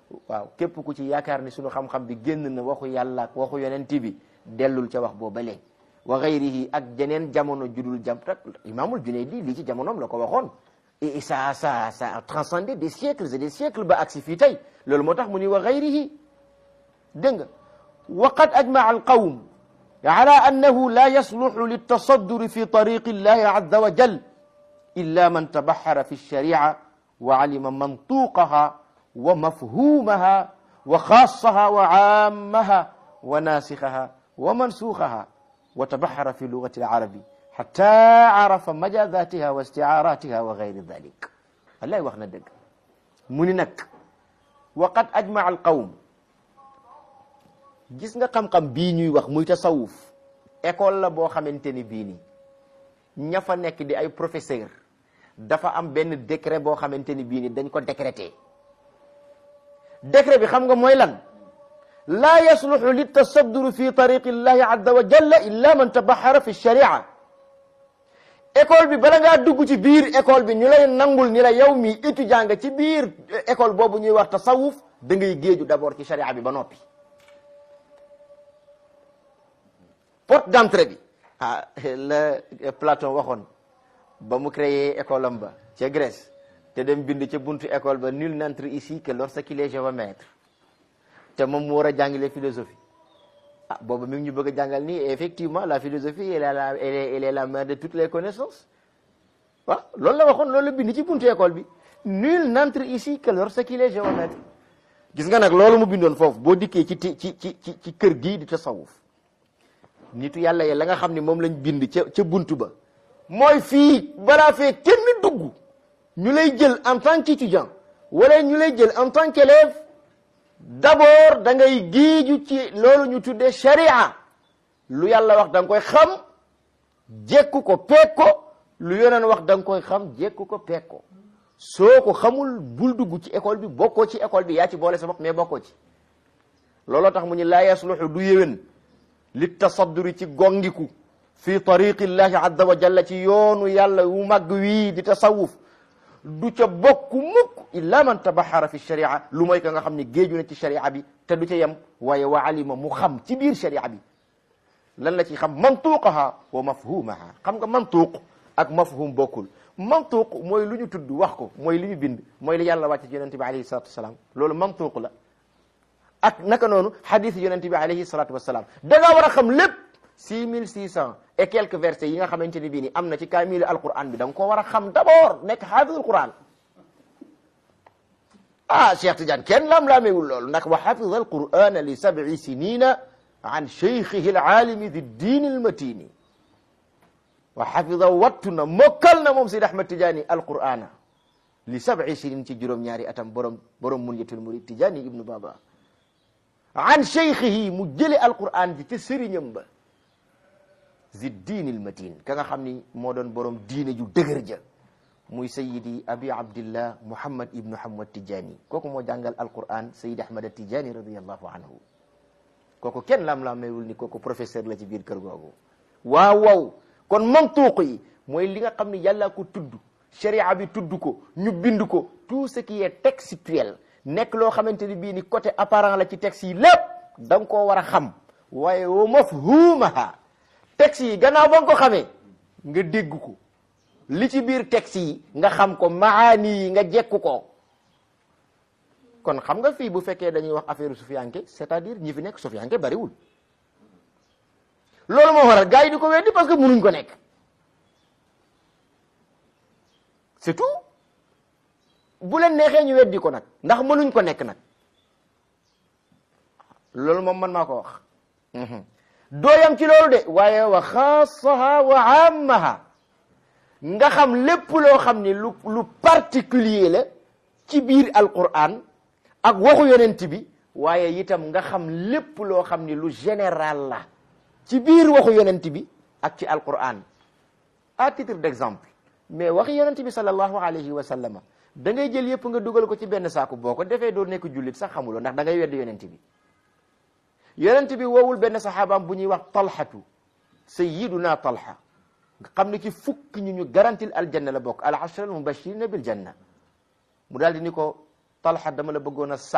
waaw képp ku ci yaakaar ni sunu xam-xam bi génn na waxu yàlla ak waxu yonent bi dellul ca wax boo balee wa gayrihi ak jeneen jamono judul jam tak imaamul Junaydi lii ci jamonoom la ko waxoon et ça ça ça a transcendé des siècles et des siècles ba agsi fii tey loolu moo tax mu ni wa gayrihi dégg nga wa qad ajmaa alqawm ala annahu la yasluxu liltasadduri fi tariqi illahi azza wa jal illa man tabaxara fi lsharia wa alima mantuqaha wa mafhumaha wa xaasaha wa aamaha wa naasixaha wa mansuuxaha wa tabaxara fi lugati alarabi xata arafa majazatiha wa istiaaratiha wa gayri dalik wallahi wax na dëgg mu ni nag wa qad ajmaa alqawm gis nga xam-xam bii ñuy wax muy tasawuf école la boo xamante ni bii nii ña fa nekk di ay professeur dafa am benn décret boo xamante ni bii nii dañ ko décrété décret bi xam nga mooy lan laa yasluxu litasadduri fi tariqi llahi azza wa jalla illa man tabaxara fi sharia école bi bala ngaa dugg ci biir école bi ñu lay nangul ni la yow mi étudiant nga ci biir école boobu ñuy wax tasawuf da ngay géeju d'abord ci sharia bi ba noppi porte d'entrée bi ah la Platon waxoon ba mu créé école am ba ca Grèce te dem bind ca buntu école ba nul n'entre ici que lorsqu'il est géomètre te moom mu war a jàngale philosophie ah boobu mi ngi ñu bëgg a jàngal nii effectivement la philosophie elle est la elle est elle est la mère de toutes les connaissances waaw loolu la waxoon loolu la bind ci buntu école bi nul n'entre ici que lorsqu'il est géomètre gis nga nag loolu mu bindoon foofu boo dikkee ci ci ci ci ci kër gii di tasawuf nitu yàlla yi la nga xam ne moom lañ bind ca ca buntu ba mooy fii balaa fee kenn dugg ñu lay jël en tant qu'étudiant wala ñu lay jël en tant qu'élève d'abord da ngay géeju ci loolu ñu tuddee sharia lu yàlla wax da nga koy xam jekku ko peeg ko lu yoneen wax da nga koy xam jekku ko peeg ko soo ko xamul bul dugg ci école bi bokkoo ci école bi yaa ci boole sa bopp mais bokkoo ci looloo tax mu ñu laa yasluxu du yéwén li tasadduri ci gongiku fi tariqi llahi azza wa jalla ci yoonu yàlla wu màgg wii di tasawuf du ca bokk mukk illa man tabaxara fi sharia lu mooy ka nga xam ne géeju na ci sharia bi te du ca yem waaye wa alima mu xam ci biir sharia bi lan la ci xam mantuqaha wa mafhumaha xam nga mantuq ak mafhum bokkul mantuq mooy lu ñu tudd wax ko mooy li ñu bind mooy li yàlla wàcce ci yonente bi alayhi salatu wasalaam loolu mantuq la ak naka noonu hadith yonente bi alayhi salatu wasalaam da nga war a xam lépp six mille six cent et quelques versets yi nga xamante ni bii ni am na ci kaamilu alquran bi da nga koo war a xam d'abord nekk xaafidul quran ah Cheikh Tidiane kenn lam-laamewul loolu ndax wa xafida alqurana li sab'i sinina an cheikhihi alaalimi di diin almatini wa xafida wattu na mokkal na moom Seydi Ahmad Tidiane alqurana li sab'i sinin ci juróom-ñaari atam borom borom munyatul murid Tidiane ibnu Baba an cheikhihi mu jële alquran ji ca sëriñam ba zi diinil matin ka nga xam ni moo doon borom diine ju dëgër ja muy sayidi abi abdillah muhammad ibnu hamad tijani kooku moo jàngal alquran sayidi ahmad tijani radiallahu anhu kooku kenn lam-laamewul ni kooku professeur la ci biir kër googu waaw waaw kon mantuuq yi mooy li nga xam ni yàlla ko tudd sharia bi tudd ko ñu bind ko tout ce qui est textuel nekk loo xamante ni bii ni côté apparent la ci texte yi lépp da nga koo war a xam waaye wa mafhumaha texte yi gannaaw ba nga ko xamee nga dégg ko li ci biir texte yi nga xam ko maani yi nga jekku ko kon xam nga fii bu fekkee dañuy wax affaire sufiyanke c'est-à-dire ñi fi nekk sufiyanke bariwul loolu moo waral gars yi di ko weddi parce que mënuñ ko nekk c'est tout bu leen neexee ñu weddi ko nag ndax mënuñ ko nekk nag loolu moom man maa ko wax dooyam ci loolu de waaye wa xaasaha wa ammaha nga xam lépp loo xam ni lu lu particulier la ci biir alquran ak waxu yonent bi waaye itam nga xam lépp loo xam ni lu général la ci biir waxu yonent bi ak ci alquran à titre d'exemple mais waxi yonent bi sallallahu alayhi wa sallama da ngay jël yëpp nga dugal ko ci benn saaku boo ko defee doo nekk jullit sax xamuloo ndax da ngay wedd yonent bi yonent bi woowul benn saxaabaam bu ñuy wax talxatu sayiduna talxa nga xam ne ci fukk ñu ñu garantil aljanna la bokk al ashra al mubashirina bil janna mu daal di ni ko talxa dama la bëggoon a sax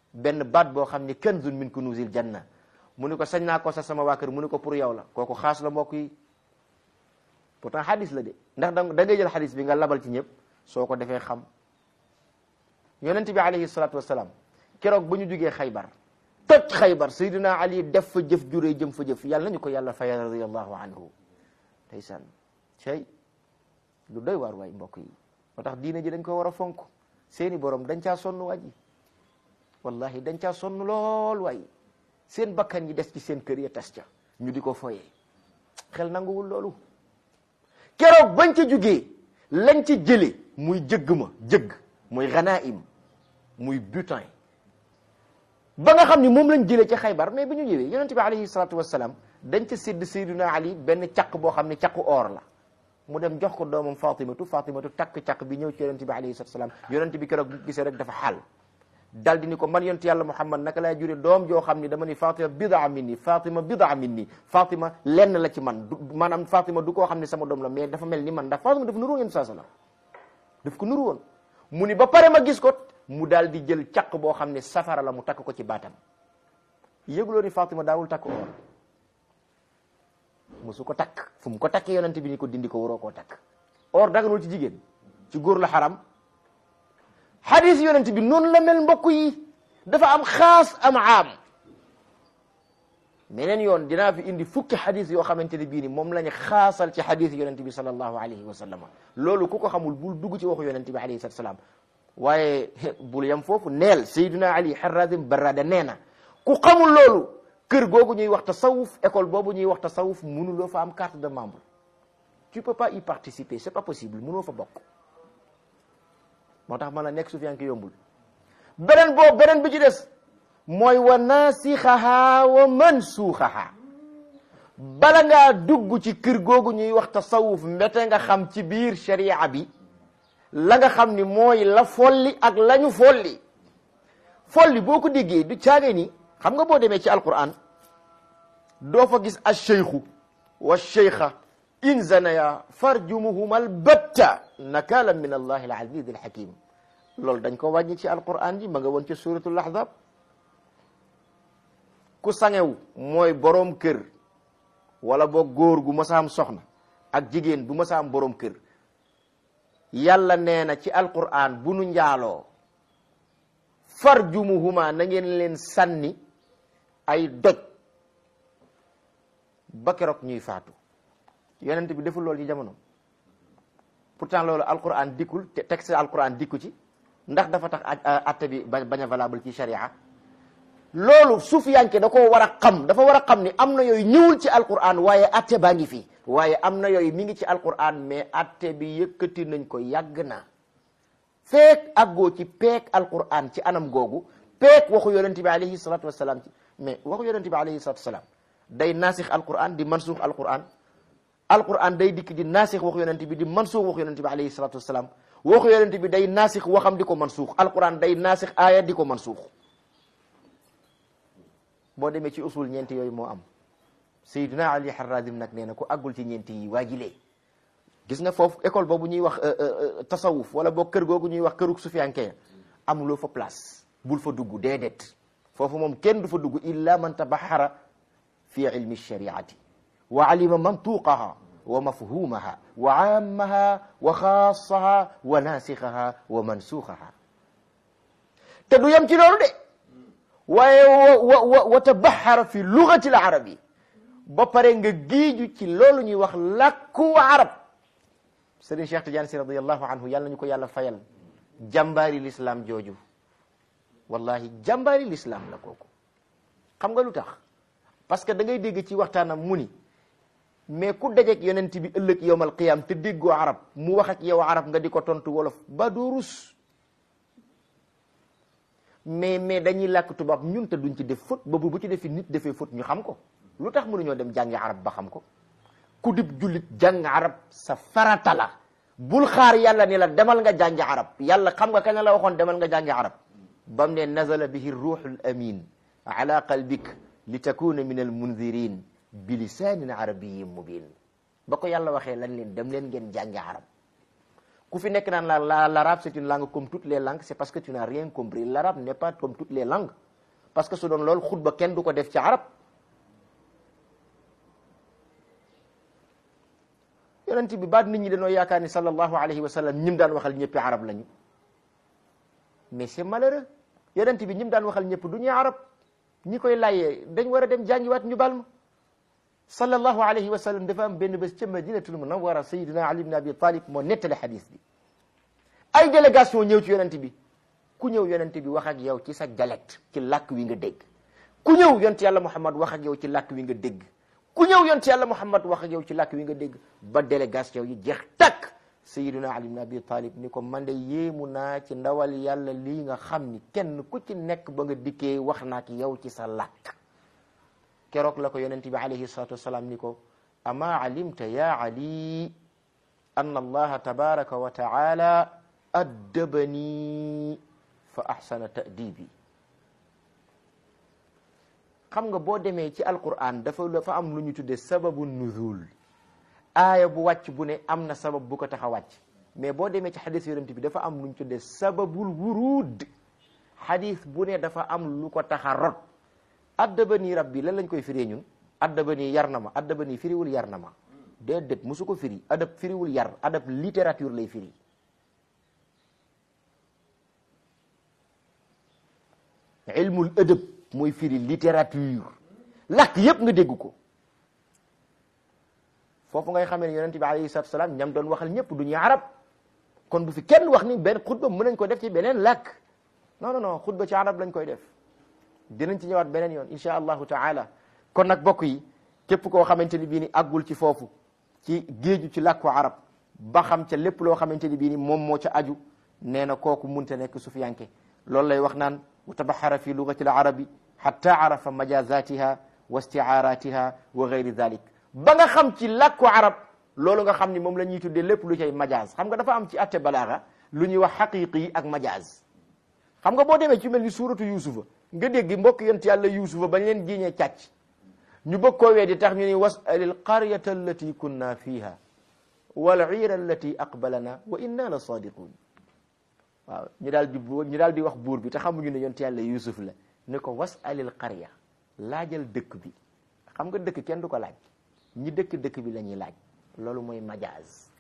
benn baat boo xam ne kanzun min kunuzil janna mu ni ko sañ naa ko sa sama waa kër mu ni ko pour yow la kooku xaas la mbokk yi pourtant xadis la de ndax da da ngay jël xadis bi nga labal ci ñëpp soo ko defee xam yonent bi alayhi salaatu wasalaam keroog ba ñu jugee xaybar toj xaybar saydina ali def fa jëf juree jëm fa jëf yàlla nañu ko yàlla fayal radiallahu anhu ndeysaan cey lu doy waar waay mbokk yi moo tax diine ji dañ ko war a fonk seeni borom dañ caa sonn waa ji wallahi dañ caa sonn lool waay seen bakkan yi des ci seen kër ya tas ca ñu di ko foyee xel nanguwul loolu keroog bañ ca jugee lañ ci jële muy jëgg ma jëgg muy ganaim muy butin ba nga xam ni moom lañ jëlee ca xaybar mais bi ñu ñëwee yonente bi alayhi salatu wassalam dañ ca sédd sayduna ali benn caq boo xam ne caqu or la mu dem jox ko doomam fatimatu fatimatu takk caq bi ñëw ci yonente bi alayhi salatu wassalam yonente bi keroog bi gisee rek dafa xaal dal di ni ko man yonent yàlla muhammad naka laay jure doom joo xam ni dama ni fatima bidaa minni fatima bidaa minni fatima lenn la ci man du maanaam fatima du koo xam ne sama doom la mais dafa mel ni man ndax fatima dafa nuru woon yonent saa sallam daf ko nuru woon mu ni ba pare ma gis ko mu daal di jël caq boo xam ne safara la mu takk ko ci baatam yëguloo ni fatima daawul takk or musu ko takk fu mu ko takkee yonent bi ni ko dindi ko waroo koo takk or daganul ci jigéen ci góor la xaram xadis yonent bi noonu la mel mbokk yi dafa am xaas am aam meneen yoon dinaa fi indi fukki xadis yoo xamante ne bii ni moom lañu xaasal ci xadis yonent bi sallallahu alayhi wa sallam loolu ku ko xamul bul dugg ci waxu yonent bi alayhi salatu salaam waaye bul yam foofu neel sayduna ali harrazim barrada nee na ku xamul loolu kër googu ñuy wax tasawuf école boobu ñuy wax tasawuf mënuloo fa am carte de membre tu peux pas y participer c'est pas possible mënoo fa bokk moo tax man la nekk sufiyanke yombul beneen boobu beneen bi ci des mooy wa naasixaha wa mansuuxaha bala ngaa dugg ci kër googu ñuy wax tasawuf mbete nga xam ci biir sharia bi la nga xam ni mooy la folli ak la ñu folli folli boo ko déggee du caage ni xam nga boo demee ci alquran doo fa gis alcheikhu wa cheikha in zanaya farjumuhuma albatta nakala min allahi alaziz alhakim loolu dañ ko wàññi ci alquran ji ma nga woon ci suratul ahzab ku sangewu mooy boroom kër wala boo góor gu masa am soxna ak jigéen bu masa am boroom kër yàlla nee na ci alquran bu nu njaaloo farjumuhuma na ngeen leen sànni ay doj ba keroog ñuy faatu yonent bi deful loolu ci jamono pourtant loolu alquran dikkul te texte alquran dikku ci ndax dafa tax atte bi bañ a valable ci sharia loolu sufiyanke da koo war a xam dafa war a xam ni am na yooyu ñëwul ci alquran waaye atte baa ngi fi waaye am na yooyu mi ngi ci alquran mais atte bi yëkkati nañ ko yàgg na feek aggoo ci peek alquran ci anam googu peek waxu yonente bi alayhi salatu wasalaam ci mais waxu yonente bi alayhi salatu wasalaam day naasix alquran di mansuux alquran alquran day dikk di naasix waxu yonente bi di mansuux waxu yonente bi alayhi salatu wasalaam waxu yonente bi day naasix waxam di ko mansuux alquran day naasix aaya di ko mansuux boo demee ci usul ñeenti yooyu moo am sayyidina ali harrazim nag nee na ku àggul ci ñeenti yi waajilee gis nga foofu école boobu ñuy wax tasawuf wala boo kër googu ñuy wax këruk sufiyanke amuloo fa place bul fa dugg déedéet foofu moom kenn du fa dugg illa man tabaxara fi ilmi shariati wa alima mantuqaha wa mafhumaha wa aamaha wa xaasaha wa naasixaha wa mansuuxaha te du yem ci loolu de waaye wa wa wa tabaxara fi lugati l arabi ba pare nga giiju ci loolu ñuy wax làkku arab Sëriñ Cheikh Tidiane si radiallahu anhu yàlla nañu ko yàlla fayal jàmbaari l'islam jooju wallahi jàmbaari l'islam la kooku xam nga lu tax parce que da ngay dégg ci waxtaanam mu ni mais ku dajeek yonent bi ëllëg yowmal qiyam te déggoo arab mu wax ak yow arab nga di ko tontu wolof ba doo rus mais mais dañuy làkk tubaab ñun te duñ ci def faute boobu bu ci defi nit defee faute ñu xam ko lu tax mënuñoo dem jàngi arab ba xam ko ku dib jullit jàng arab sa farata la bul xaar yàlla ni la demal nga jàngi arab yàlla xam nga kañ la waxoon demal nga jàngi arab bam ne nazala bihi ruuxul amin ala qalbik li takuna min al mundirin bi lisaanin arabiyin mubin ba ko yàlla waxee lañ leen dem leen ngeen jàngi arab ku fi nekk naan la la l'arabe c'est une langue comme toutes les langues c'est parce que tu n'as rien compris l'arabe n'est pas comme toutes les langues parce que su doon loolu xutba kenn du ko def ci arab yonent bi baat nit ñi dañoo yaakaar ni sallallahu alayhi wa sallam ñim daan waxal ñëppi arab lañu mais c'est malheureux yonent bi ñim daan waxal ñëpp du ñuy arab ñi koy layyee dañ war a dem jàngiwaat ñu bal ma sallallahu alayhi wa sallam dafa am benn bés ca madinatul munawwara sayidina ali ibn abi talib moo nettali xadis bi ay délégation ñëw ci yonent bi ku ñëw yonent bi wax ak yow ci sa dialecte ci làkk wi nga dégg ku ñëw yonent yàlla muhammad wax ak yow ci làkk wi nga dégg ku ñëw yonent yàlla muhammad wax ak yow ci làkk wi nga dégg ba délégation yi jeex takk sayidina ali ibn abi talib ni ko man de yéemu naa ci ndawal yàlla lii nga xam ni kenn ku ci nekk ba nga dikkee wax na ak yow ci sa làkk keroog la ko yonent bi alayhi salatu wasalaam ni ko ama alimta ya ali anna allaha tabaraka wa taala addabani fa ahsana ta'dibi xam nga boo demee ci alquran dafa dafa am lu ñu tudde sababu nuzul aaya bu wàcc bu ne am na sabab bu ko tax a wàcc mais boo demee ci xadis yonent bi dafa am lu ñu tudde sababul wurud xadis bu ne dafa am lu ko tax a rot addabani rabbi lan lañ koy firee ñun addabani yar na ma addabani firiwul yar na ma déedéet musu ko firi adab firiwul yar adab littérature lay firi ilmul adab mooy firi littérature làkk yépp nga dégg ko foofu ngay xamee ne yonent bi alayhi salatu salaam ñam doon waxal ñëpp du ñuy arab kon bu fi kenn wax ni benn xutba mën nañ ko def ci beneen làkk non non non xutba ci arab lañ koy def dinañ ci ñëwaat beneen yoon insha allahu taala kon nag bokk yi képp koo xamante ni bii ni àggul ci foofu ci géeju ci làkku arab ba xam ca lépp loo xamante ni bii ni moom moo ca aju nee na kooku munte nekk sufiyanke loolu lay wax naan wa tabaxara fi lugati al arabi xatta arafa majazatiha wa istiaaratiha wa gayri dalik ba nga xam ci làkku arab loolu nga xam ni moom la ñuy tuddee lépp lu cay majaz xam nga dafa am ci atte balaaga lu ñuy wax xaqiqi yi ak majaz xam nga boo demee ci mel ni suuratu yusufa nga dégg mbokk yonent yàlla yusufa bañ leen jiiñee càcc ñu bëgg koo weddi tax ñu ni wasalil qaryata allati kunna fiha wal iira allati aqbalana wa inna la sadiqun waaw ñu daal di ñu daal di wax buur bi te xamuñu ne yonent yàlla yusuf la ne ko wasalil qarya laajal dëkk bi xam nga dëkk kenn du ko laaj ñi dëkk dëkk bi la ñuy laaj loolu mooy majaaz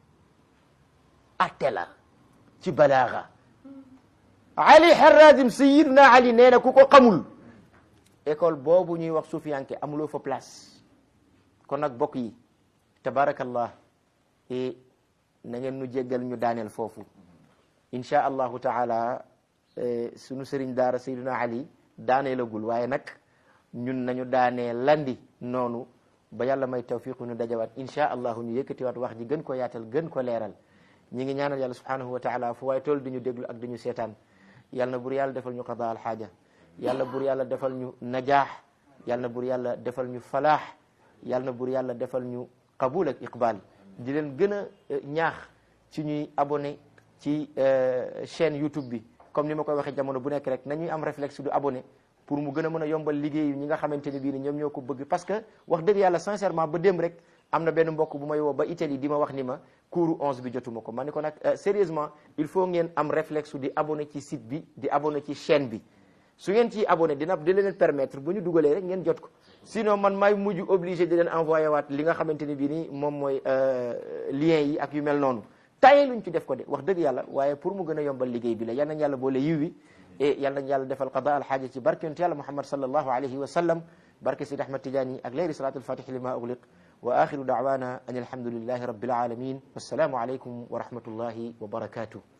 atte la ci balaaga ali harazim sayidna ali nee na ku ko xamul école boobu ñuy wax suufiyanke amuloo fa place kon nag bokk yi tabarakallah e na ngeen nu jéggal ñu daaneel foofu insha allahu taala sunu sëriñ daara sayidna ali daaneelagul waaye nag ñun nañu daanee landi noonu ba yàlla may tawfiqu ñu dajawaat insha allahu ñu yëkkatiwaat wax ji gën ko yaatal gën ko leeral ñi ngi ñaanal yàlla subhanahu wa taala fu waaye tool di ñu déglu ak di ñu seetaan yàlla na bur yàlla defal ñu qada al xaaja yàlla bur yàlla defal ñu najaax yàlla na bur yàlla defal ñu falaax yàlla na bur yàlla defal ñu qabul ak iqbal di leen gën a ñaax ci ñuy abonné ci chaîne YouTube bi comme ni ma koy waxee jamono bu nekk rek nañuy am réflexe du abonné pour mu gën a mën a yombal liggéeyu ñi nga xamante ne bii ni ñoom ñoo ko bëgg parce que wax dëgg yàlla sincèrement ba dem rek am na benn mbokk bu may woo ba Italie di ma wax ni ma cours onze bi jotuma ko ma ni ko nag sérieusement il faut ngeen am réflexe di abonné ci site bi di abonné ci chaîne bi su ngeen ciy abonné dina di leen permettre bu ñu dugalee rek ngeen jot ko sinon man maay mujj obligé di leen envoyé waat li nga xamante ne bii ni moom mooy lien yi ak yu mel noonu tayee luñ ci def ko de wax dëgg yàlla waaye pour mu gën a yombal liggéey bi la yal nañ yàlla boole yiw wi et yal nañ yàlla defal qada al xaaja ci barke yonent yàlla muhammad sallallahu alayhi wa sallam barke Sidi Ahmad Tidiane ak leeri salaatul fatih lima ugliq wa axiru daawana an alhamdulillahi rabbil alamin wassalaamu alaykum wa rahmatullahi wa barakatuh